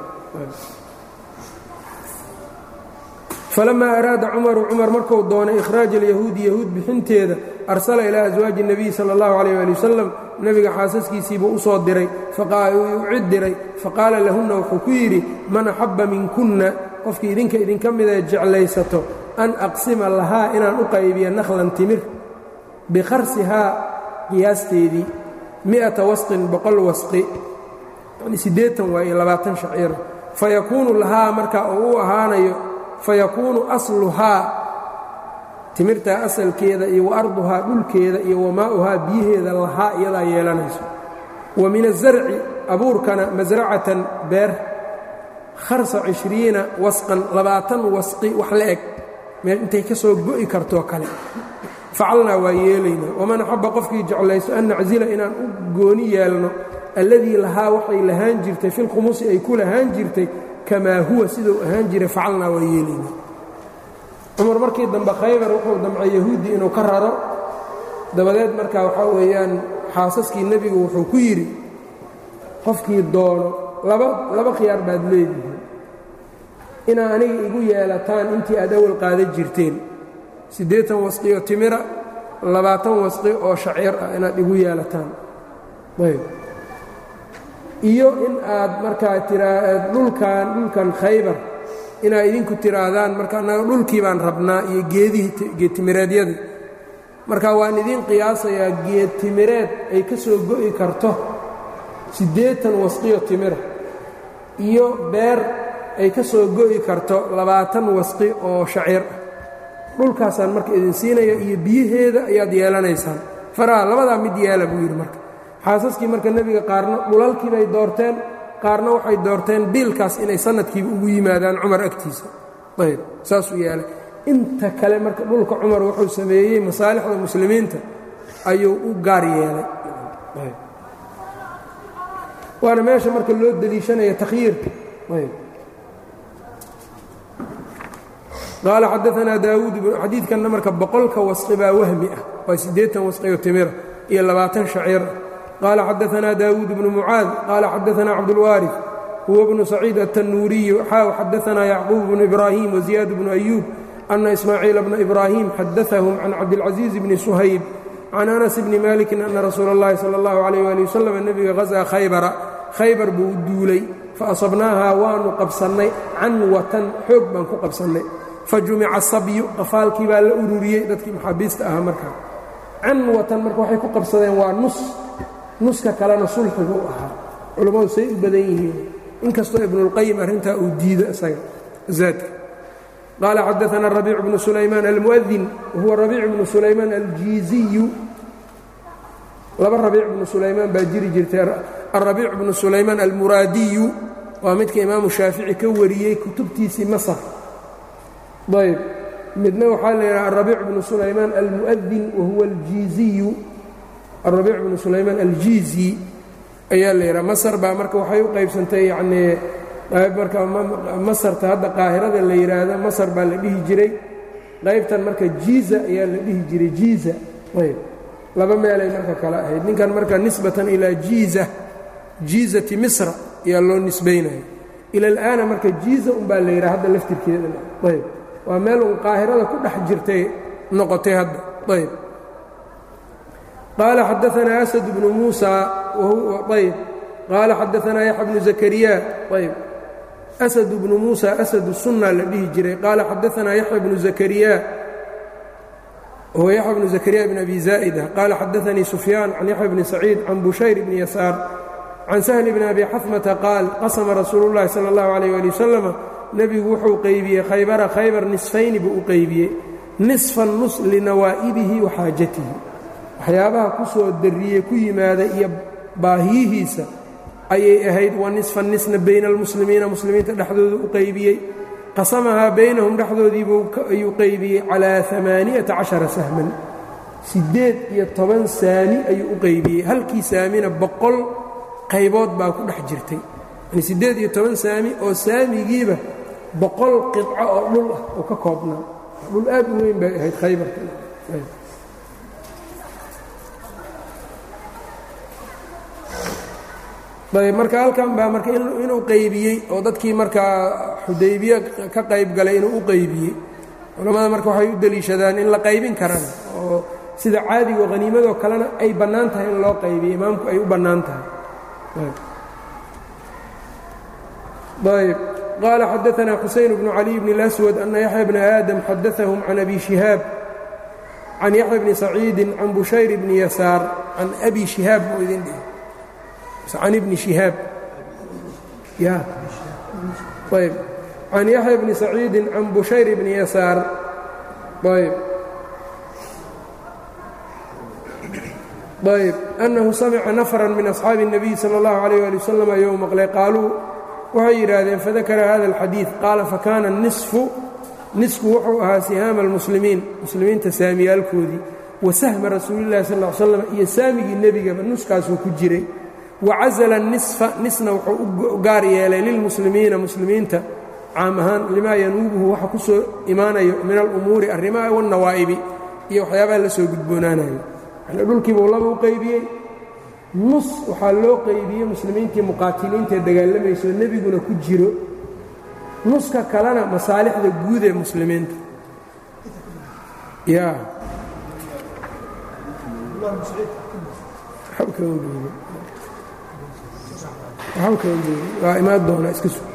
falamaa araada cumaru cumar marku doonay ikhraaja alyahuudi yahuud bixinteeda arsala ilaa aswaaji الnabiy sala اllahu calayh ali wasalam nebiga xaasaskiisiibuu u soo diray u cid diray faqaala lahunna wuxuu ku yidhi man axabba minkunna qofkii idinka idinka mida jeclaysato an aqsima lahaa inaan u qaybiyo nakhlan timir bikharsihaa qiyaasteedii mi'ata wasqin boqol wasqi yani siddeetan waa iyo labaatan shaciira fayakuunu lahaa marka uu u ahaanayo fayakuunu asluhaa timirtaa asalkeeda iyo wa arduhaa dhulkeeda iyo wamaa'uhaa biyaheeda lahaa iyadaa yeelanayso wa min asarci abuurkana masracatan beer kharsa cishriina wasqan labaatan wasqi wax la eg meel intay ka soo go'i kartoo kale facalnaa waa yeelaynaa waman axabba qofkii jeclayso an naczila inaan u gooni yeelno alladii lahaa waxay lahaan jirtay filkhumusi ay ku lahaan jirtay kamaa huwa siduu ahaan jiray facalnaa waa yeelaynaa cumar markii dambe khaybar wuxuu damcay yahuuddii inuu ka raro dabadeed markaa waxaa weeyaan xaasaskii nebigu wuxuu ku yidhi qofkii doono laba laba khiyaar baad leedihiin inaa aniga igu yeelataan intii aad awal qaadan jirteen siddeetan wasqi oo timira labaatan wasqi oo shaciir ah inaad igu yeelataan ayb iyo in aad markaa tiraa dhulkan dhulkan khaybar inaad idinku tiraahdaan marka annaga dhulkii baan rabnaa iyo geedihii geedtimireedyadii marka waan idiin qiyaasayaa geed timireed ay ka soo go'i karto siddeetan wasqiyo timira iyo beer ay ka soo go'i karto labaatan wasqi oo shaciir ah dhulkaasaan marka idin siinaya iyo biyaheeda ayaad yeelanaysaan faraha labadaa mid yeela buu yidhi marka xaasaskii marka nebiga qaarna dhulalkii bay doorteen qaarna waxay doorteen biilkaas inay sanadkiiba ugu yimaadaan cumar agtiisa ayb saasuu yeelay inta kale marka dhulka cumar wuxuu sameeyey masaalixda muslimiinta ayuu u gaar yeelay waana meesha marka loo deliishanaya takhyiirka qaala xadaanaa daawuud xadiidkanna marka boqolka wasqi baa wahmi ah waa siddeetan wasqiyo timira iyo labaatan shaciir qaala xadaanaa daawuud bnu mucaad qaala xadaanaa cabdulwaarif huwa bnu saciid aلtanuuriyu xaaw xadaanaa yacquub bnu ibraahim waziyaad bnu ayuub ana ismaaciila bna ibraahim xadaahum can cabdilcaziiz bni suhayb can anas bni malikin ana rasuula اllahi salى اllahu alayh ali wasalam nebiga hazaa khaybara khaybar buu duulay faasabnaahaa waanu qabsannay canwatan xoog baan ku qabsannay fajumica sabyu qafaalkii baa la ururiyey dadkii maxaabiista ahaa markaa canwatan marka waxay ku qabsadeen waa nus nuska kalena sulxigu u ahaa culammadu say u badan yihiin inkastoo ibnuاlqayim arrintaa uu diido isaga zaadka qaala xadaana rabiic bnu sulaymaan almu'adin wahuwa rabiic bnu sulaymaan aljiiziyu laba rabiic bnu sulaymaan baa jiri jirtay alrabiic bnu sulaymaan almuraadiyu waa midka imaamu shaafici ka wariyey kutubtiisii masar ayb midna waxaa la yidhaha alrabiic bnu sulaymaan almu'adin wahuwa aljiiziyu alrabiic bnu sulaymaan aljiizi ayaa la yidhaha masar baa marka waxay u qaybsantay yacnii qayb marka masarta hadda qaahirada la yidhaahdo masar baa la dhihi jiray qaybtan marka jiiza ayaa la dhihi jiray jiiza ayb laba meelay marka kale ahayd ninkan marka nisbatan ilaa jiiza jiizati misra ayaa loo nisbaynaya ila alaana marka jiiza unbaa la yidhaha hadda laftirkeeda ayb waa meel uun qaahirada ku dhex jirtay noqotay hadda ayb qaala xadaanaa asad bnu muusa ayb qaala xadaanaa yaxya bnu zakariya ayb asad bnu muusa asadu sunna la dhihi jiray qaala xadaanaa yaxya bnu zakariya huwa yaxya bnu zakariya bn abi zaa'ida qaala xadaanii sufyaan can yaxya bni saciid can bushayr bni yasaar can sahli bni abi xasmata qaal qasama rasuulu llahi sala allahu alayh ali wasalama nebigu wuxuu qaybiyey khaybara khaybar nisfayni buu u qaybiyey nisfan nus linawaa'ibihi wa xaajatihi waxyaabaha ku soo darriyey ku yimaada iyo baahiyihiisa ayay ahayd wa nisfan nisna bayna almuslimiina muslimiinta dhexdooda u qaybiyey qasamahaa baynahum dhexdoodiibuu ayuu qaybiyey calaa amaaniyata cashara sahman siddeed iyo toban saami ayuu u qaybiyey halkii saamina boqol qaybood baa ku dhex jirtay yani siddeed iyo toban saami oo saamigiiba boqol qidco oo dhul ah oo ka koobnaa dhul aad u weyn bay ahayd khaybarka ayb marka halkan baa marka inuu qaybiyey oo dadkii markaa xudaybiye ka qayb galay inuu u qaybiyey culammada marka waxay u deliishadaan in la qaybin karaan oo sida caadigo haniimadoo kalena ay bannaan tahay in loo qaybiyo imaamku ay u bannaan tahay ayb qaala xadaanaa xuseyn bnu caliy bn اlaswad ana yaxya bna aadam xadaahum can abi shihaab can yaxya bni saciidi can bushayr bni yasaar can abi shihaab buu idin dhihi can ibni shihaab ya ayb can yaxya bni saciidi can bushayr bni yasaar ayb ayb annahu samica nafran min asxaabi الnabiy salى اllahu عalيyه ali wasalam ayou maqlay qaaluu waxay yidhaahdeen fadakara hada اlxadiiث qaala fakana nisfu nisku wuxuu ahaa sihaama اlmuslimiin muslimiinta saamiyaalkoodii wa sahma rasuuli اllahi sal ا l slam iyo saamigii nebigaba nuskaasuu ku jiray wacazala nisfa nisna wuxuu u gaar yeelay lilmuslimiina muslimiinta caam ahaan limaa yanuubuhu waxa ku soo imaanayo min alumuuri arrimaha wannawaa'ibi iyo waxyaabaha la soo gudboonaanayo yani dhulkiibuu laba u qaybiyey nus waxaa loo qaybiyey muslimiintii muqaatiliintaee dagaalamayso nebiguna ku jiro nuska kalena masaalixda guud ee muslimiinta ya waa imaan doonaa iska su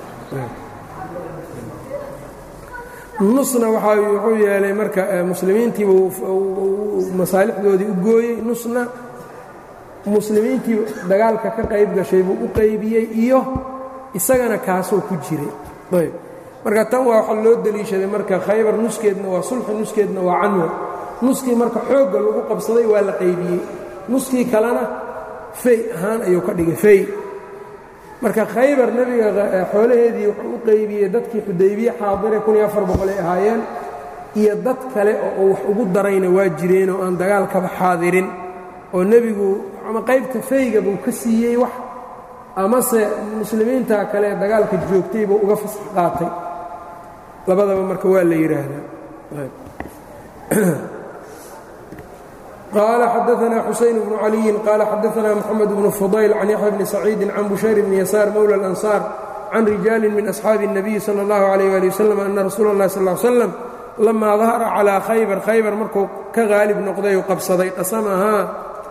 nusna waxa wuxuu yeelay marka muslimiintiiba masaalixdoodii u gooyey nusna muslimiintii dagaalka ka qayb gashay buu u qaybiyey iyo isagana kaasuu ku jiray ayb marka tan waa waxa loo deliishaday marka khaybar nuskeedna waa sulxi nuskeedna waa canwa nuskii marka xoogga lagu qabsaday waa la qaybiyey nuskii kalena fey ahaan ayuu ka dhigay fey marka khaybar nebiga xoolaheedii wuxuu u qaybiyey dadkii xudaybiye xaadire ay ahaayeen iyo dad kale oo wax ugu darayna waa jireen oo aan dagaalkaba xaadirin oo nebigu ama qaybta feyga buu ka siiyey wax amase muslimiinta kale dagaalka joogtay buu uga fasax qaatay labadaba marka waa la yidhaahdaa qال xdثna xuseyn بن عaliyi qال xadثna mحamed بن فضyل can yaحya bni سacيidi can bushayr bni yasاar mowlى الأnصاar can rijaali min أصxaabi النabiyi slى الlaه عlيه alي wsلم ana rasuul الlah sl اه sلم lama dahara calىa khaybar khaybar markuu ka haalib noqday u qabsaday qasamahaa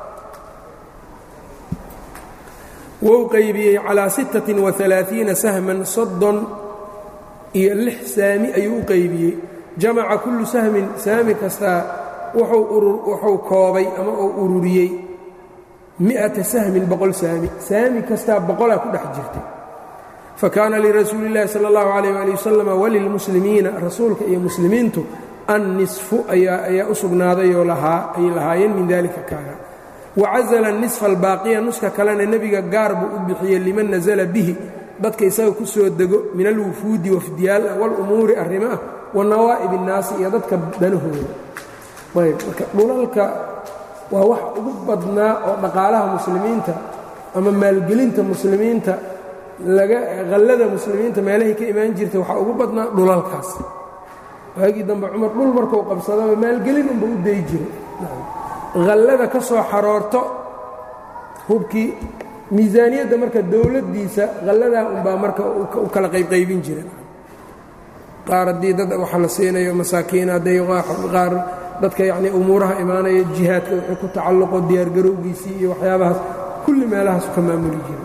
wou qaybiyey calىa siتaة وaثaلaaثiina sahman soddon iyo lix saami ayuu u qaybiyey jamaca kullu sahmin saami kastaa wuxuu koobay ama uu ururiyey mi'ata sahmin boqol saami saami kastaa boqolaa ku dhex jirtay fa kaana lirasuuli اllahi sala اllahu alayh ali wasalam walilmuslimiina rasuulka iyo muslimiintu annisfu ayaa u sugnaadayoo ay lahaayeen min dalika kaaga wacazala nisfa albaaqiya nuska kalena nebiga gaar buu u bixiyey liman nasala bihi dadka isaga ku soo dego min alwufuudi wafdiyaal ah walumuuri arrimo ah wa nawaa'ib innaasi iyo dadka danahooda ayb marka dhulalka waa wax ugu badnaa oo dhaqaalaha muslimiinta ama maalgelinta muslimiinta laga hallada muslimiinta meelahay ka imaan jirta waxaa ugu badnaa dhulalkaas waagii dambe cumar dhul markuu qabsadaba maalgelin unba u dayi jiray hallada ka soo xaroorto hubkii miisaaniyadda marka dowladdiisa halladaa unbaa marka u kala qaybqaybin jira qaar haddii dad waxa la siinayo masaakiin hadday qaar dadka yacnii umuuraha imaanaya jihaadka wixii ku tacalluqo diyaargarowgiisii iyo waxyaabahaas kulli meelahaasu ka maamuli jiray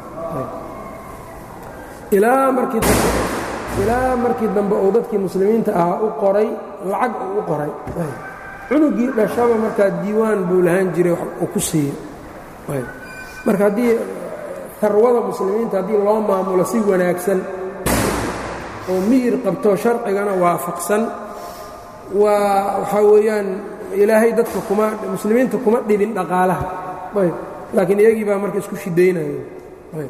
ilaa markii dambe ilaa markii dambe uu dadkii muslimiinta ahaa u qoray lacag uu u qoray cunugii dhashaba markaa diiwaan buu lahaan jiray wax uu ku siiyey marka haddii tarwada muslimiinta haddii loo maamulo si wanaagsan oo miyir qabto sharcigana waafaqsan waa waxaa weeyaan ilaahay dadka kuma muslimiinta kuma dhibin dhaqaalaha ayb laakiin iyagii baa marka isku shidaynaya ayb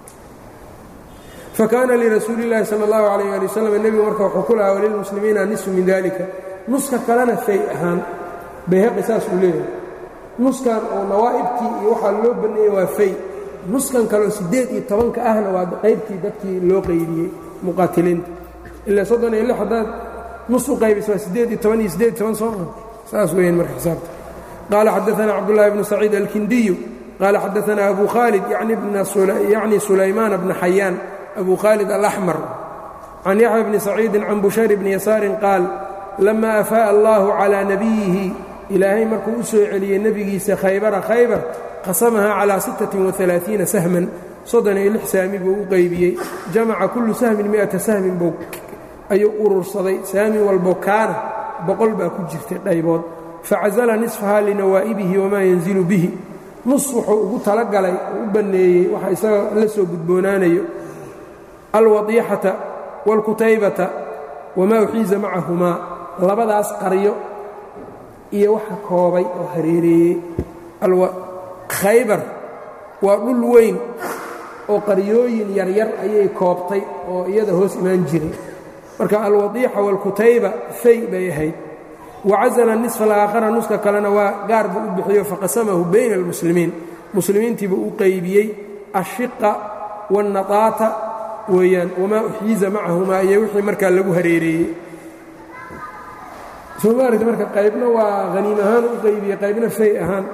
fakaana lirasuuli اllaahi salى اllahu alayh ali wasalam nebigu marka wuxuu ku lahaa walilmuslimiina nisfu min dalika nuska kalena fay ahaan bayhaqi saas uu leeyahay nuskan oo nawaa'ibtii iyo waxaa loo banneeyey waa fay nuskan kaleo siddeed iyo tobanka ahna waa qaybtii dadkii loo qaybiyey muqaatiliinta ilaa soddon iyo lix haddaad nus u qaybis waa siddeed iyo toban iyo siddeed iyo toban soo ah saas weeyaan marka xisaabta qaala xadaثana cabdullahi bnu saciid alkindiyu qaala xadaثana abu khaalid yacni sulaymaana bna xayaan abu khaalid alaxmar can yaxya bni saciidin can bushayr bni yasaarin qaal lama afaa'a allahu calaa nabiyihi ilaahay markuu u soo celiyey nebigiisa khaybara khaybar qasamaha calaa sittatin waalaaiina sahman soddon iyo lix saami buu u qaybiyey jamaca kullu sahmin mi'ata sahmin buu ayuu urursaday saami walbo kaana boqol baa ku jirtay dhaybood facasala nisfahaa linawaa'ibihi wamaa yanzilu bihi nus wuxuu ugu talagalay oo u banneeyey waxa isaga la soo gudboonaanayo alwadiixata waalkutaybata wamaa uxiiza macahumaa labadaas qaryo iyo waxa koobay oo hareereeyey khaybar waa dhul weyn oo qaryooyin yaryar ayay koobtay oo iyada hoos imaan jiray marka alwadiixa waalkutayba fay bay ahayd wacasala nisfa alaakhara nuska kalena waa gaar buu u bixiyo faqasamahu bayna almuslimiin muslimiintiibuu u qaybiyey ashiqa waannataata weeyaan wamaa uxiiza macahumaa iyo wixii markaa lagu hareereeyey soo maaragta marka qaybna waa haniim ahaan u qaybiyey qaybna fay ahaan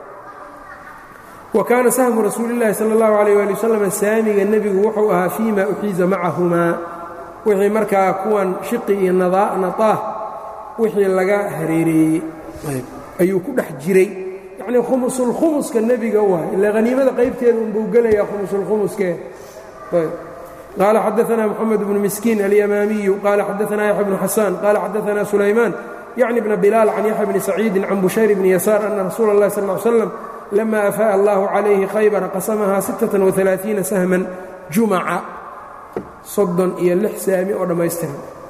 wa kaana sahmu rasuuli llaahi sala allahu calayh waali wasalam saamiga nebigu wuxuu ahaa fii ma uxiiza macahumaa wixii markaa kuwan shiqi iyo nataah wixii laga hareereeyey ayuu ku dhex jiray yacnii khumusulkhumuska nebiga waay ilaa haniimada qaybteeda unbuu gelayaa khumusulkhumuskee qaala xadaثna mxamed bnu miskiin alyamaamiyu qaala xadaثna yaxya bnu xasaan qaala xadaثna sulaymaan yacni bna bilaal can yaxya bni saciidin can bushayr bni yasaar ana rasuula اllahi sal ly slam lama afaa'a allahu calayhi khaybara qasamahaa sittatan waalaaiina sahman jumaca soddon iyo lix saami oo dhammaystiran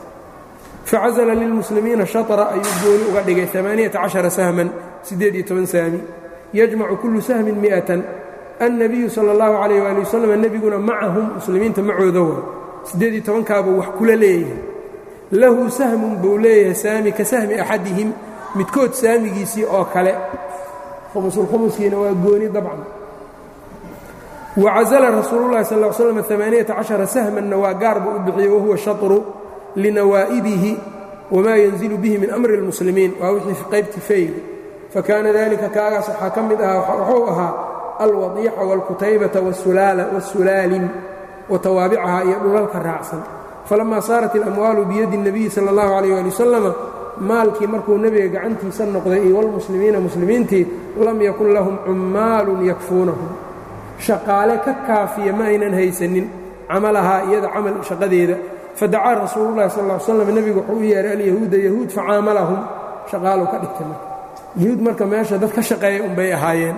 facazla lilmuslimiina shatra ayuu gooni uga dhigay amaaniyata cashara sahman siddeed iyo toban saami yajmacu kullu sahmin mi'atan annabiyu sala allahu calayh waali wasalam nebiguna macahum muslimiinta macooda waa siddeed iyo tobankaabuu wax kula leeyahay lahu sahmun buu leeyahay saami ka sahmi axadihim midkood saamigiisii oo kale khumusulkhumuskiina waa gooni dabcan wacazala rasuululahi sal l slam amaaniyata cashara sahmanna waa gaar buu u bixiyey wahuwa shatru linawaa'ibihi wamaa yanzilu bihi min amri اlmuslimiin waa wixii qaybti fayl fakaana dalika kaagaas waxaa ka mid ahaa wuxuu ahaa alwadiica wاlkutaybata wاsulaalin watawaabicaha iyo dhulalka raacsan falamaa saarat اlamwaalu biyadi الnabiyi salى اllahu alayh ali wasalama maalkii markuu nebiga gacantiisa noqday iyo wlmuslimiina muslimiintii lam yakun lahum cummaalun yakfuunahum shaqaale ka kaafiya ma aynan haysanin camalahaa iyada camal shaqadeeda fadacaa rasuululahi sal l slam nebigu wuxuu u yeehay alyahuuda yahuud facaamalahum shaqaalu ka dhigtay marka yahuud marka meesha dad ka shaqeeya unbay ahaayeen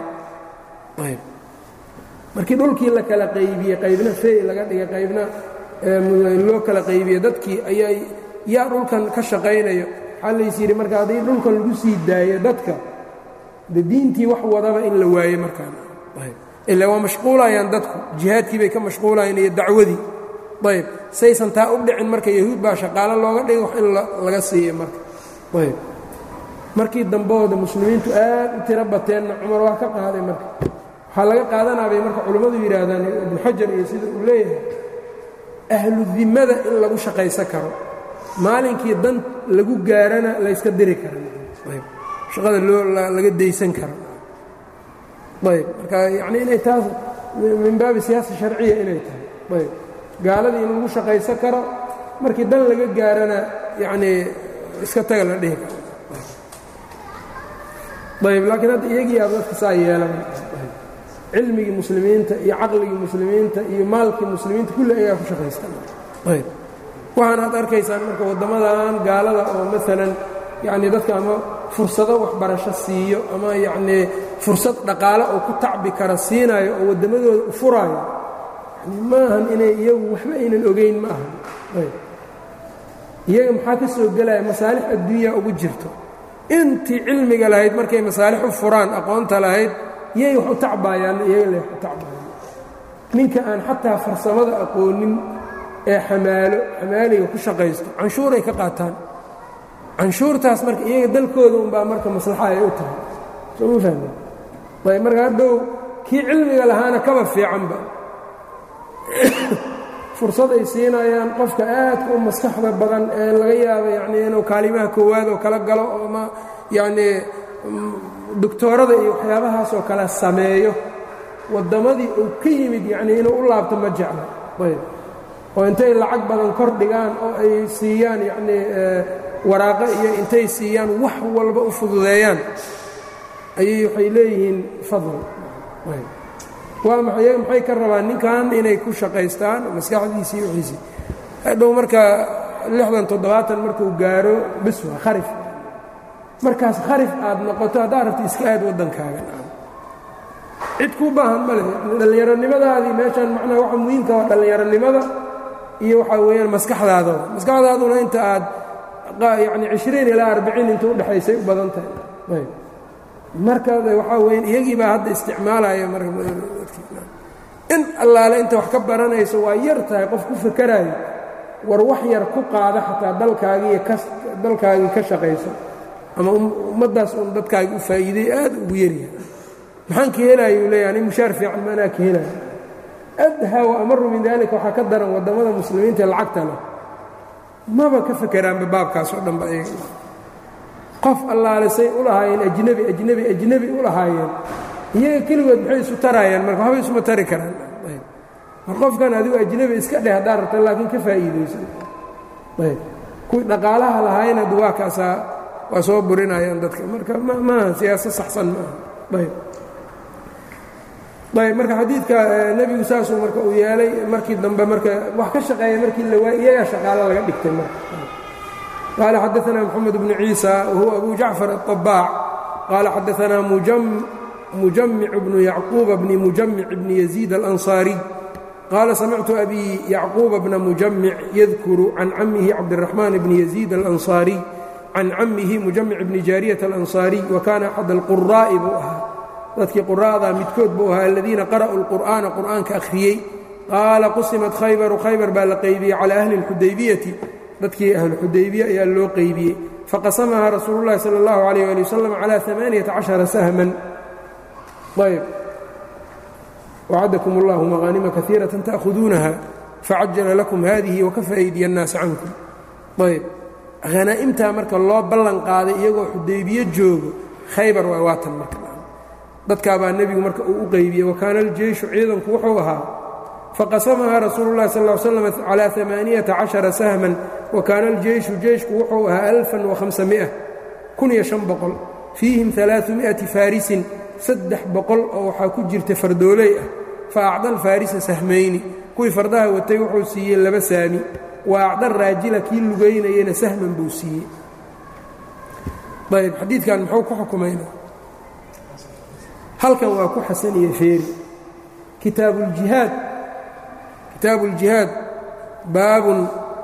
markii dhulkii la kala qaybiyey qaybna fey laga dhigay qaybna loo kala qaybiye dadkii ayaa yaa dhulkan ka shaqaynayo waxaa lays yidhi marka haddii dhulkan lagu sii daayo dadka de diintii wax wadaba in la waaye markaan ila waa mashquulayaan dadku jihaadkii bay ka mashquulayaan iyo dacwadii ayb saysan taa u dhicin marka yahuud baa shaqaalo looga dhigay wax in laga siiya marka ayb markii dambooda muslimiintu aad u tiro bateenna cumar waa ka qaaday marka waxaa laga qaadanaabay marka culimmadu yidhaahdaan ibnu xajar iyo sida uu leeyahay ahlu dimmada in lagu shaqaysan karo maalinkii dan lagu gaarana layska diri kara shaqada loo laga daysan karo ayb marka yacni inay taas min baabi siyaasa sharciya inay tahay ayb gaaladii in lagu shaqaysan karo markii dan laga gaarana yacnii iska taga la dhihi karo ayb laakiin hadda iyagii aad dadka saa yeelan cilmigii muslimiinta iyo caqligii muslimiinta iyo maalkii muslimiinta kulli ayaa ku shaqaystan ayb waxaan aad arkaysaan marka waddamadan gaalada oo maalan yacnii dadka ama fursado waxbarasho siiyo ama yacnii fursad dhaqaale oo ku tacbi kara siinayo oo waddamadooda u furaayo ma ahan inay iyagu waxba aynan ogayn ma ahan iyaga maxaa ka soo gelaya masaalix adduunyaa ugu jirto intii cilmiga lahayd markay masaalix u furaan aqoonta lahayd yay wax u tacbaayaan iyaga le wax u tacbaayaan ninka aan xataa farsamada aqoonin ee xamaalo xamaaliga ku shaqaysto canshuuray ka qaataan canshuurtaas marka iyaga dalkooda unbaa marka maslaxa ay u tahay soo ma fahme ayb marka hadhow kii cilmiga lahaana kaba fiicanba fursad ay siinayaan qofka aadka u maskaxda badan ee laga yaabo yacnii inuu kaalimaha koowaad oo kala galo oo ma yacnii doctoorada iyo waxyaabahaasoo kale sameeyo waddamadii uu ka yimid yacnii inuu u laabto ma jecla ayb oo intay lacag badan kor dhigaan oo ay siiyaan yacnii waraaqo iyo intay siiyaan wax walba u fududeeyaan ayay waxay leeyihiin fadl waa maxay iyaga maxay ka rabaan ninkan inay ku shaqaystaan maskaxdiisii wixiisii hadhow marka lixdan toddobaatan markuu gaaro bis waa kharif markaas kharif aad noqoto haddaad rabto iska aad waddankaaga cid kuu baahan ma leh dhallinyaronimadaadii meeshaan macnaha waxa muhiimka waa dhallinyaronimada iyo waxaa weeyaan maskaxdaada maskaxdaaduna inta aad yacni cishriin ilaa arbiciin inta udhexaysay u badan tahay ayb marka waxaa weyaan iyagii baa hadda isticmaalaya marka in allaale inta wax ka baranayso waa yar tahay qof ku fakaraayo war wax yar ku qaada xataa dalkaagii ka dalkaagii ka shaqayso ama ummaddaas uun dadkaagi u faa'iiday aad ugu yaryahay maxaan ka helaya uu leeya ani mushaar fiican ma anaa ka helaya adhaa wa amaru min daalika waxaa ka daran waddamada muslimiinta ee lacagta leh maba ka fakeraanba baabkaas oo dhanba iyaga qof allaale say u lahaayeen ajnebi ajnebi ajnebi u lahaayeen iyaga keligood maxay isu taraayaan marka waxba isuma tari karaan mar qofkan adigu ajnebi iska dheh haddaa rabta laakiin ka faa'iidaysan ayb kuwii dhaqaalaha lahaayeen hadda waa kaasaa waa soo burinayaan dadka marka maaha siyaasad saxsan ma aha ayb ayb marka xadiidka nebigu saasuu marka uu yeelay markii dambe marka wax ka shaqeeya markii la waay iyagaa shaqaalo laga dhigtay marka قال xدثنا محمد بن عيسى وهو أبو جعفر الطباع قال xدثنا مجمع بن يعقوب بن مجمع بن يزيد الأنصاري qaala samictu abi yacquuba bna mujamic yadkuru can camihi cabdiraxmaan bni yaziid alansaariy can camihi mujamic bni jaariyat alansaariy wa kaana axad alquraa'i buu ahaa dadkii qura'da midkood buu ahaa aladiina qara'uu lqur'aana qur'aanka akhriyey qaala qusimat khaybaru khaybar baa la qaybiyey calaa ahli اlxudaybiyati dadkii ahluxudaybiya ayaa loo qaybiyey faqasamahaa rasuulu llahi sala اllahu alayh ali wasalam calaa amaaniyata cashara sahman ayb wacadakum اllahu maqaanima kaiirata ta'khuduunaha facajala lakum hadihi wakafa aydiya اnnaasi cankum ayb hanaa'imtaa marka loo ballan qaaday iyagoo xudaybiye joogo khaybar waa waatan marka dadkaabaa nebigu marka uu u qaybiyey wakaana aljeyshu ciidanku wuxuu ahaa faqasamahaa rasuulu llahi sal l slam calaa amaaniyata cashara sahman wa kaana aljeyshu jeyshku wuxuu ahaa alfan wahamsamia kun iyo shan boqol fiihim alaaثumi'ati faarisin saddex boqol oo waxaa ku jirta fardooley ah fa acda alfaarisa sahmayni kuwii fardaha watay wuxuu siiyey laba saami wa acda raajila kii lugaynayena sahman buu siiyey ayb xadiidkan muxuu ku xukumayna halkan waa ku xasaniye feeri kitaabuuljihaad kitaabu uljihaad baabun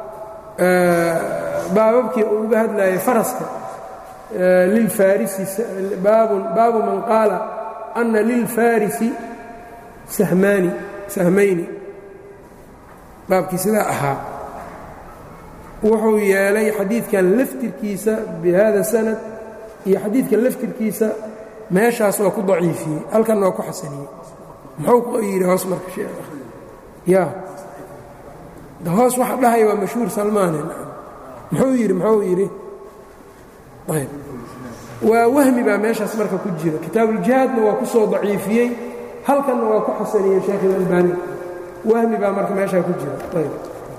baababkii uu uga hadlayay faraska lilfarisi baabun baabu man qaala ana lilfarisi sahmaani sahmayni baabkii sidaa ahaa wuxuu yeelay xadiidkan laftirkiisa bihada sanad iyo xadiidka laftirkiisa meeshaas waa ku daciifiyey halkan waa ku xasaniyey muxuu ku yidhi hoos marka sheekh ya hoos waxa dhahaya waa mashhuur salmaane muxuu yidhi muxuu yidhi ayb waa wahmi baa meeshaas marka ku jira kitaabuuljihaadna waa ku soo daciifiyey halkanna waa ku xasaniyey sheekh ilalbani wahmi baa marka meeshaa ku jira ayb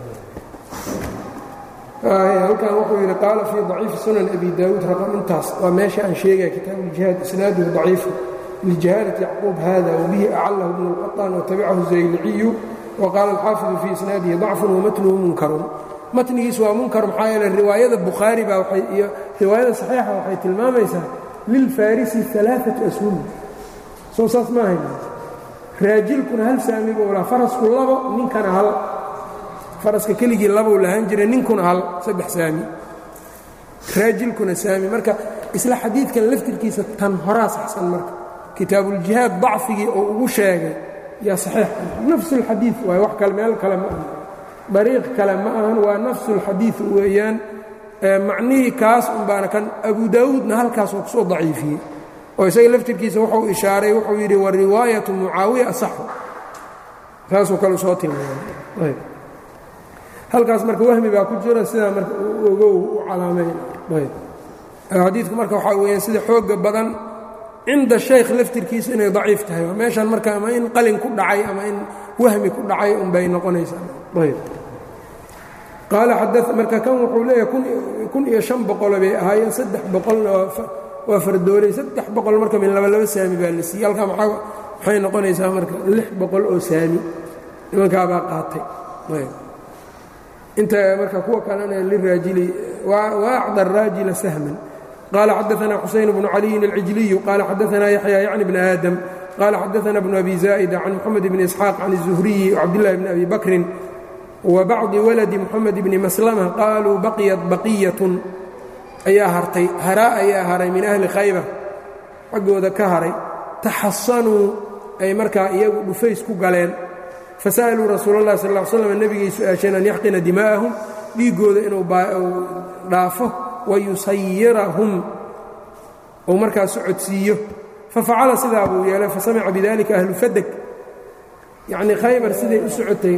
halkan wuxuu yidhi qaala fii daciifi sunan abi daawuud raqam intaas waa meesha aan sheegaya kitaabuuljihaad isnaaduhu daciifu lijahaalati yacquub hada wabihi acalahu bnu اlqaطaan watabicahu zayliciyu waqaala alxaafidu fii isnaadihi dacfun wamatnuhu munkarun matnigiis waa munkar maxaa yeele riwaayada bukhaari baa iyo riwaayada saxiixa waxay tilmaamaysaa lilfarisi alaaatu ashum soo saas ma ahayn raajilkuna hal saami buu lahaa farasku labo ninkana hal faraska keligii labou lahaan jiray ninkuna hal saddex saami raajilkuna saami marka isla xadiidkan laftirkiisa tan horaa saxsan marka kitaabuuljihaad dacfigii oo ugu sheegay yaa saxiix nafsu اlxadiid waay wax kale meel kale ma ahan dariiq kale ma ahan waa nafsu اlxadiid weeyaan macnihii kaas un baana kan abu daawuudna halkaas oo kusoo daciifiyey oo isaga laftirkiisa wuxuu ishaaray wuxuu yidhi wariwaayatu mucaawiya asaxu saasuu kale soo tilmaamay halkaas marka wahmi baa ku jira sidaa marka ogow u calaameyn xadiidku marka waxaa weeyaan sida xooga badan cinda shaykh laftirkiisa inay daciif tahay waa meeshan marka ama in qalin ku dhacay ama in wahmi ku dhacay unbay noqonaysaa ayb qaala xada marka kan wuxuu leeyahay kun iyo shan boqolo bay ahaayeen saddex boqolna waa fardoolay saddex boqol marka min laba laba saami baa la siiyey halkaa maa waxay noqonaysaa marka lix boqol oo saami nimankaabaa qaatay ayb inta marka kuwa kalena liraajili waacda araajila sahman qaala xadaana xusayn bnu caliyin alcijliyu qaala xadaana yaxya yacni bn aadam qaala xadaana bnu abi zaa'ida can moxamed bni isxaaq can الzuhriyi wcabdillahi bni abi bakrin wa bacdi waladi moxamed bni maslama qaaluu baqiyat baqiyatun ayaa hartay haraa ayaa haray min ahli khaybar xaggooda ka haray taxasanuu ay markaa iyagu dhufays ku galeen fasa'aluu rasuul اllahi sal ll slam nebigay su-aasheen an yaxqina dimaa'ahum dhiiggooda inuu dhaafo wayusayirahum uu markaa socodsiiyo fafacala sidaa buu yeelay fasamica bidalika ahlu fadeg yacnii khaybar siday u socotay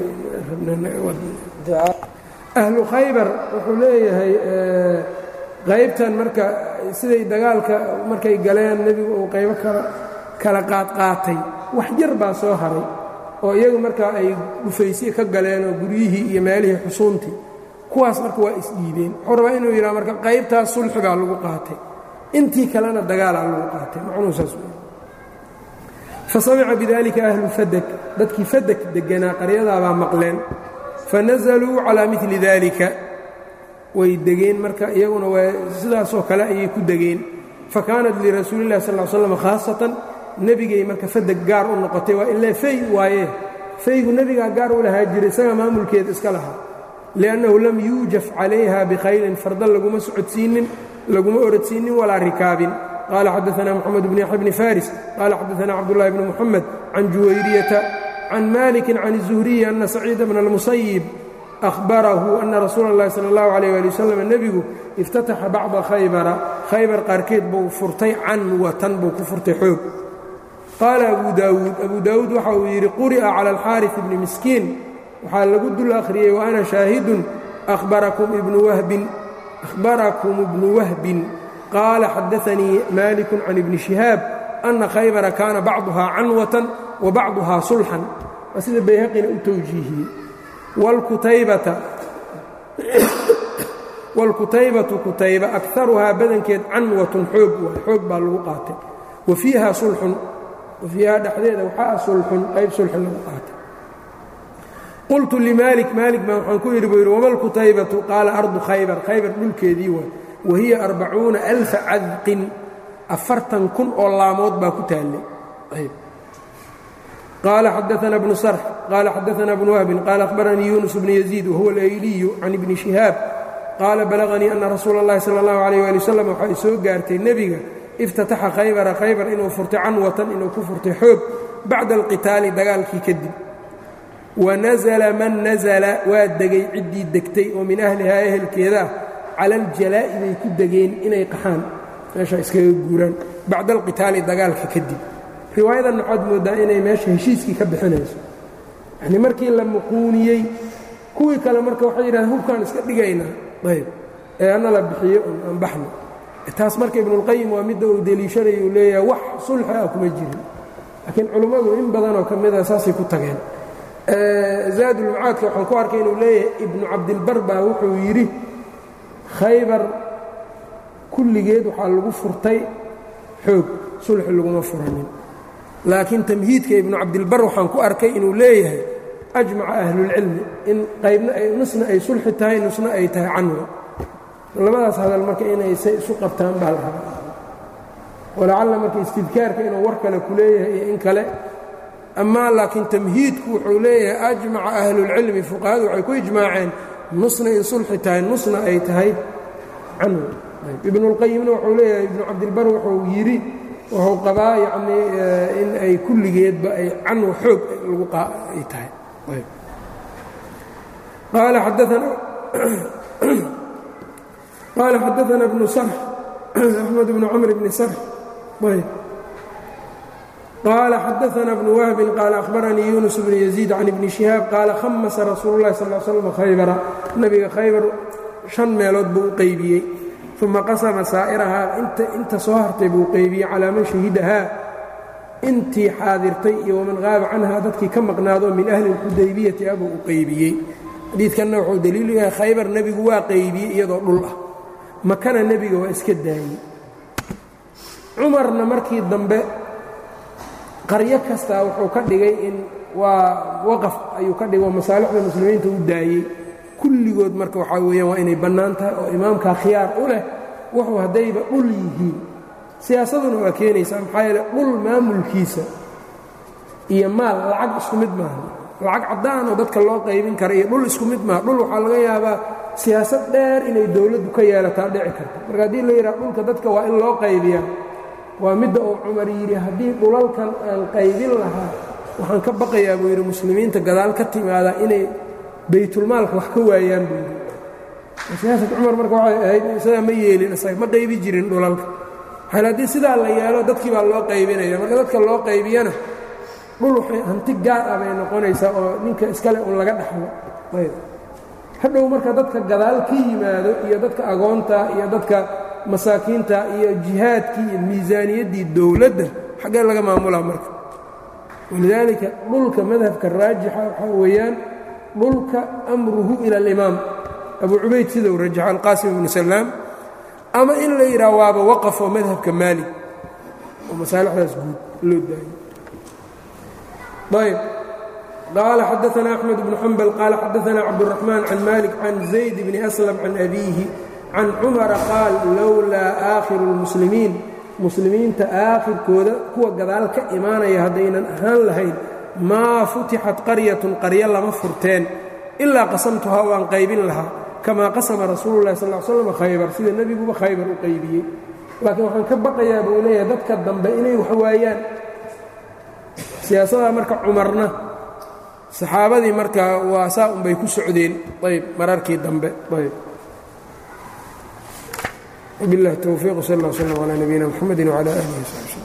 ahlu khaybar wuxuu leeyahay qaybtan marka siday dagaalka markay galeen nebigu uu qaybo kala qaadqaatay wax yar baa soo haray oo iyagu markaa ay dhufaysye ka galeen oo guryihii iyo meelihii xusuuntii kuwaas marka waa isdhiibeen wuxuu rabaa inuu yidhaha marka qaybtaas sulxi baa lagu qaatay intii kalena dagaalaa lagu qaatay macnuu saas wey fasamica bidalika ahlu fadeg dadkii fadeg deganaa qaryadaabaa maqleen fanazaluu calaa mili dalika way degeen marka iyaguna waa sidaasoo kale ayay ku degeen fakaanat lirasuuli illahi sal l slam khaasatan nebigay marka fadeg gaar u noqotay waa ilaa fay waaye faygu nebigaa gaar u lahaa jiray isaga maamulkeeda iska lahaa liannahu lam yuujaf calayha bikhaylin fardan laguma socodsiinin laguma orodsiinin walaa rikaabin qaala xadaana moxamed bn yaxya bni faris qaala xadaana cabdullahi bni muxamed can juwayriyata can malikin can الzuhriyi ana saciida bna اlmusayib ahbarahu ana rasuula اllahi salى اllahu alayh ali wasalam nebigu iftataxa bacda khaybara khaybar qaarkeed buu furtay canwatan buu ku furtay xoog qaala abu daawuud abu daawuud waxa uu yidhi quri'a cala alxaaris ibni miskiin waxaa lagu dul akhriyey wa ana shaahidun ahbarakum ibnu wahbin ahbarakum ibnu wahbin qaala xadaanii malikun can ibni shihaab ana khaybara kaana bacduhaa canwatan wa bacduhaa sulxan waa sida bayhaqina u towjiihiyey wاlkutaybatu kutayba akaruhaa badankeed canwatun xoog waay xoog baa lagu qaatay wa fiiha sulxun wa fiiha dhexdeeda waxaa sulxun qayb sulxun lagu qaatay qultu limaalik maalik baa waxaan ku yidhi buu yidhi wama lkutaybatu qaala ardu khaybar khaybar dhulkeedii waay wa hiya arbacuuna alfa cadqin afartan kun oo laamood baa ku taallay qال xdثna بن sرح qال xdثna بن وهب qال أخبرنيi يuنس بن يزيد وهuو الأyلي عن بن شهاaب qاala بلغنيi أنa رasuul الlahi slى الlه عليه لي وsلم waxay soo gaartay nebiga اftataxa khaybra khaybar inuu furtay canwatan inuu ku furtay xoog bacda الqitaali dagaalkii kadib وanaزla man naزla waa degay ciddii degtay oo min أhlihaa ehelkeeda ah cala الjalaa'i bay ku degeen inay qaxaan meesha iskaga guuraan bacda الqitaali dagaalka kadib riwaayadan waxaad mooddaa inay meesha heshiiskii ka bixinayso yacnii markii la muquuniyey kuwii kale marka waxay yidhahdeen hubkaan iska dhigaynaa ayb ee anna la bixiyo un aan baxno taas marka ibnuulqayim waa midda uu deliishanaya uu leeyahay wax sulxi ah kuma jirin laakiin culimmadu in badanoo ka mida saasay ku tageen zaadulmacaadka waxaan ku arkay inuu leeyahay ibnu cabdilbar baa wuxuu yidhi khaybar kulligeed waxaa lagu furtay xoog sulxi laguma furanin laakiin tamhiidka ibnu cabdilbar waxaan ku arkay inuu leeyahay ajmaca ahlulcilmi in qaybna nusna ay sulxi tahay nusna ay tahay canwa labadaas hadal marka inay say isu qabtaan baa la rabaa walacalla marka istidkaarka inuu war kale ku leeyahay iyo in kale amaa laakiin tamhiidku wuxuu leeyahay ajmaca ahlulcilmi fuqahadu waxay ku ijmaaceen nusna in sulxi tahay nusna ay tahay canwa ibnuulqayimna wuxuu leeyahay ibnu cabdilbar wuxuu yidhi wuxuu qabaa yacnii in ay kulligeedba ay canwa xoog lagu ay tahay qaala qaala xadaana bnu sarx axmed bnu camr bni sarx qaala xadaana bnu wahbin qaala akhbaranii yunus bnu yaziid can ibni shihaab qaala khamasa rasuulu llahi sal slam khaybara nabiga khaybar shan meelood buu u qaybiyey uma qasama saa'irahaa inta soo hartay buu qeybiyey calaa man shahidahaa intii xaadirtay iyo waman qaaba canhaa dadkii ka maqnaado min ahli اlxudaybiyati abuu u qeybiyey xadiidkanna wuxuu daliilu yahay khaybar nebigu waa qeybiyey iyadoo dhul ah makana nebiga waa iska daayey cumarna markii dambe qaryo kastaa wuxuu ka dhigay in waa waqaf ayuu ka dhigay oo masaalixda muslimiinta u daayey kulligood marka waxaa weeyaan waa inay bannaan tahay oo imaamkaa khiyaar u leh wuxuu haddayba dhul yihiin siyaasaduna waa keenaysaa maxaa yeele dhul maamulkiisa iyo maal lacag isku mid maaha lacag caddaan oo dadka loo qaybin kara iyo dhul isku mid maaha dhul waxaa laga yaabaa siyaasad dheer inay dowladdu ka yeelataa dhici karta marka haddii la yidhaha dhulka dadka waa in loo qaybiyaa waa midda uu cumar yidhi haddii dhulalkan aan qaybin lahaa waxaan ka baqayaa buu yidhi muslimiinta gadaal ka timaadaa inay baytulmaalka wax ka waayaan buu yidhi siyaasad cumar marka waxay ahayd isagaa ma yeelin isaga ma qaybi jirin dhulalka xal haddii sidaa la yeelo dadkii baa loo qaybinaya marka dadka loo qaybiyana dhul waxay hanti gaar ah bay noqonaysaa oo ninka iskale un laga dhaxlo ayb hadhow marka dadka gadaal ka yimaado iyo dadka agoonta iyo dadka masaakiinta iyo jihaadkii iyo miisaaniyaddii dowladda xaggee laga maamulaa marka walidaalika dhulka madhabka raajixa waxaa weeyaan dhulka amruhu ila alimaam abu cubayd sida uu rajaxo alqaasim ibnu salaam ama in la yidhaha waaba waqaf oo madhabka maalig oo masaalixdaas guud loo daayo ayb qaala xadaana axmed bnu xambal qaala xadaana cabduraxmaan can malik can zayd bni aslam can abiihi can cumara qaal lowlaa aakhiru اlmuslimiin muslimiinta aakhirkooda kuwa gadaal ka imaanaya haddaynan ahaan lahayn maa futixat qaryatun qaryo lama furteen ilaa qasamtuhaa waan qaybin lahaa kamaa qasama rasuulu lahi sal slam khaybar sida nebiguba khaybar u qaybiyey laakiin waxaan ka baqayaa buu leeyahay dadka dambe inay wax waayaan siyaasaddaa marka cumarna saxaabadii markaa waa saa unbay ku socdeen ayb mararkii dambe ayb وبالله التوفيق صلى الله وسلم على نبينا محمد وعلى آله وصحبه وسلم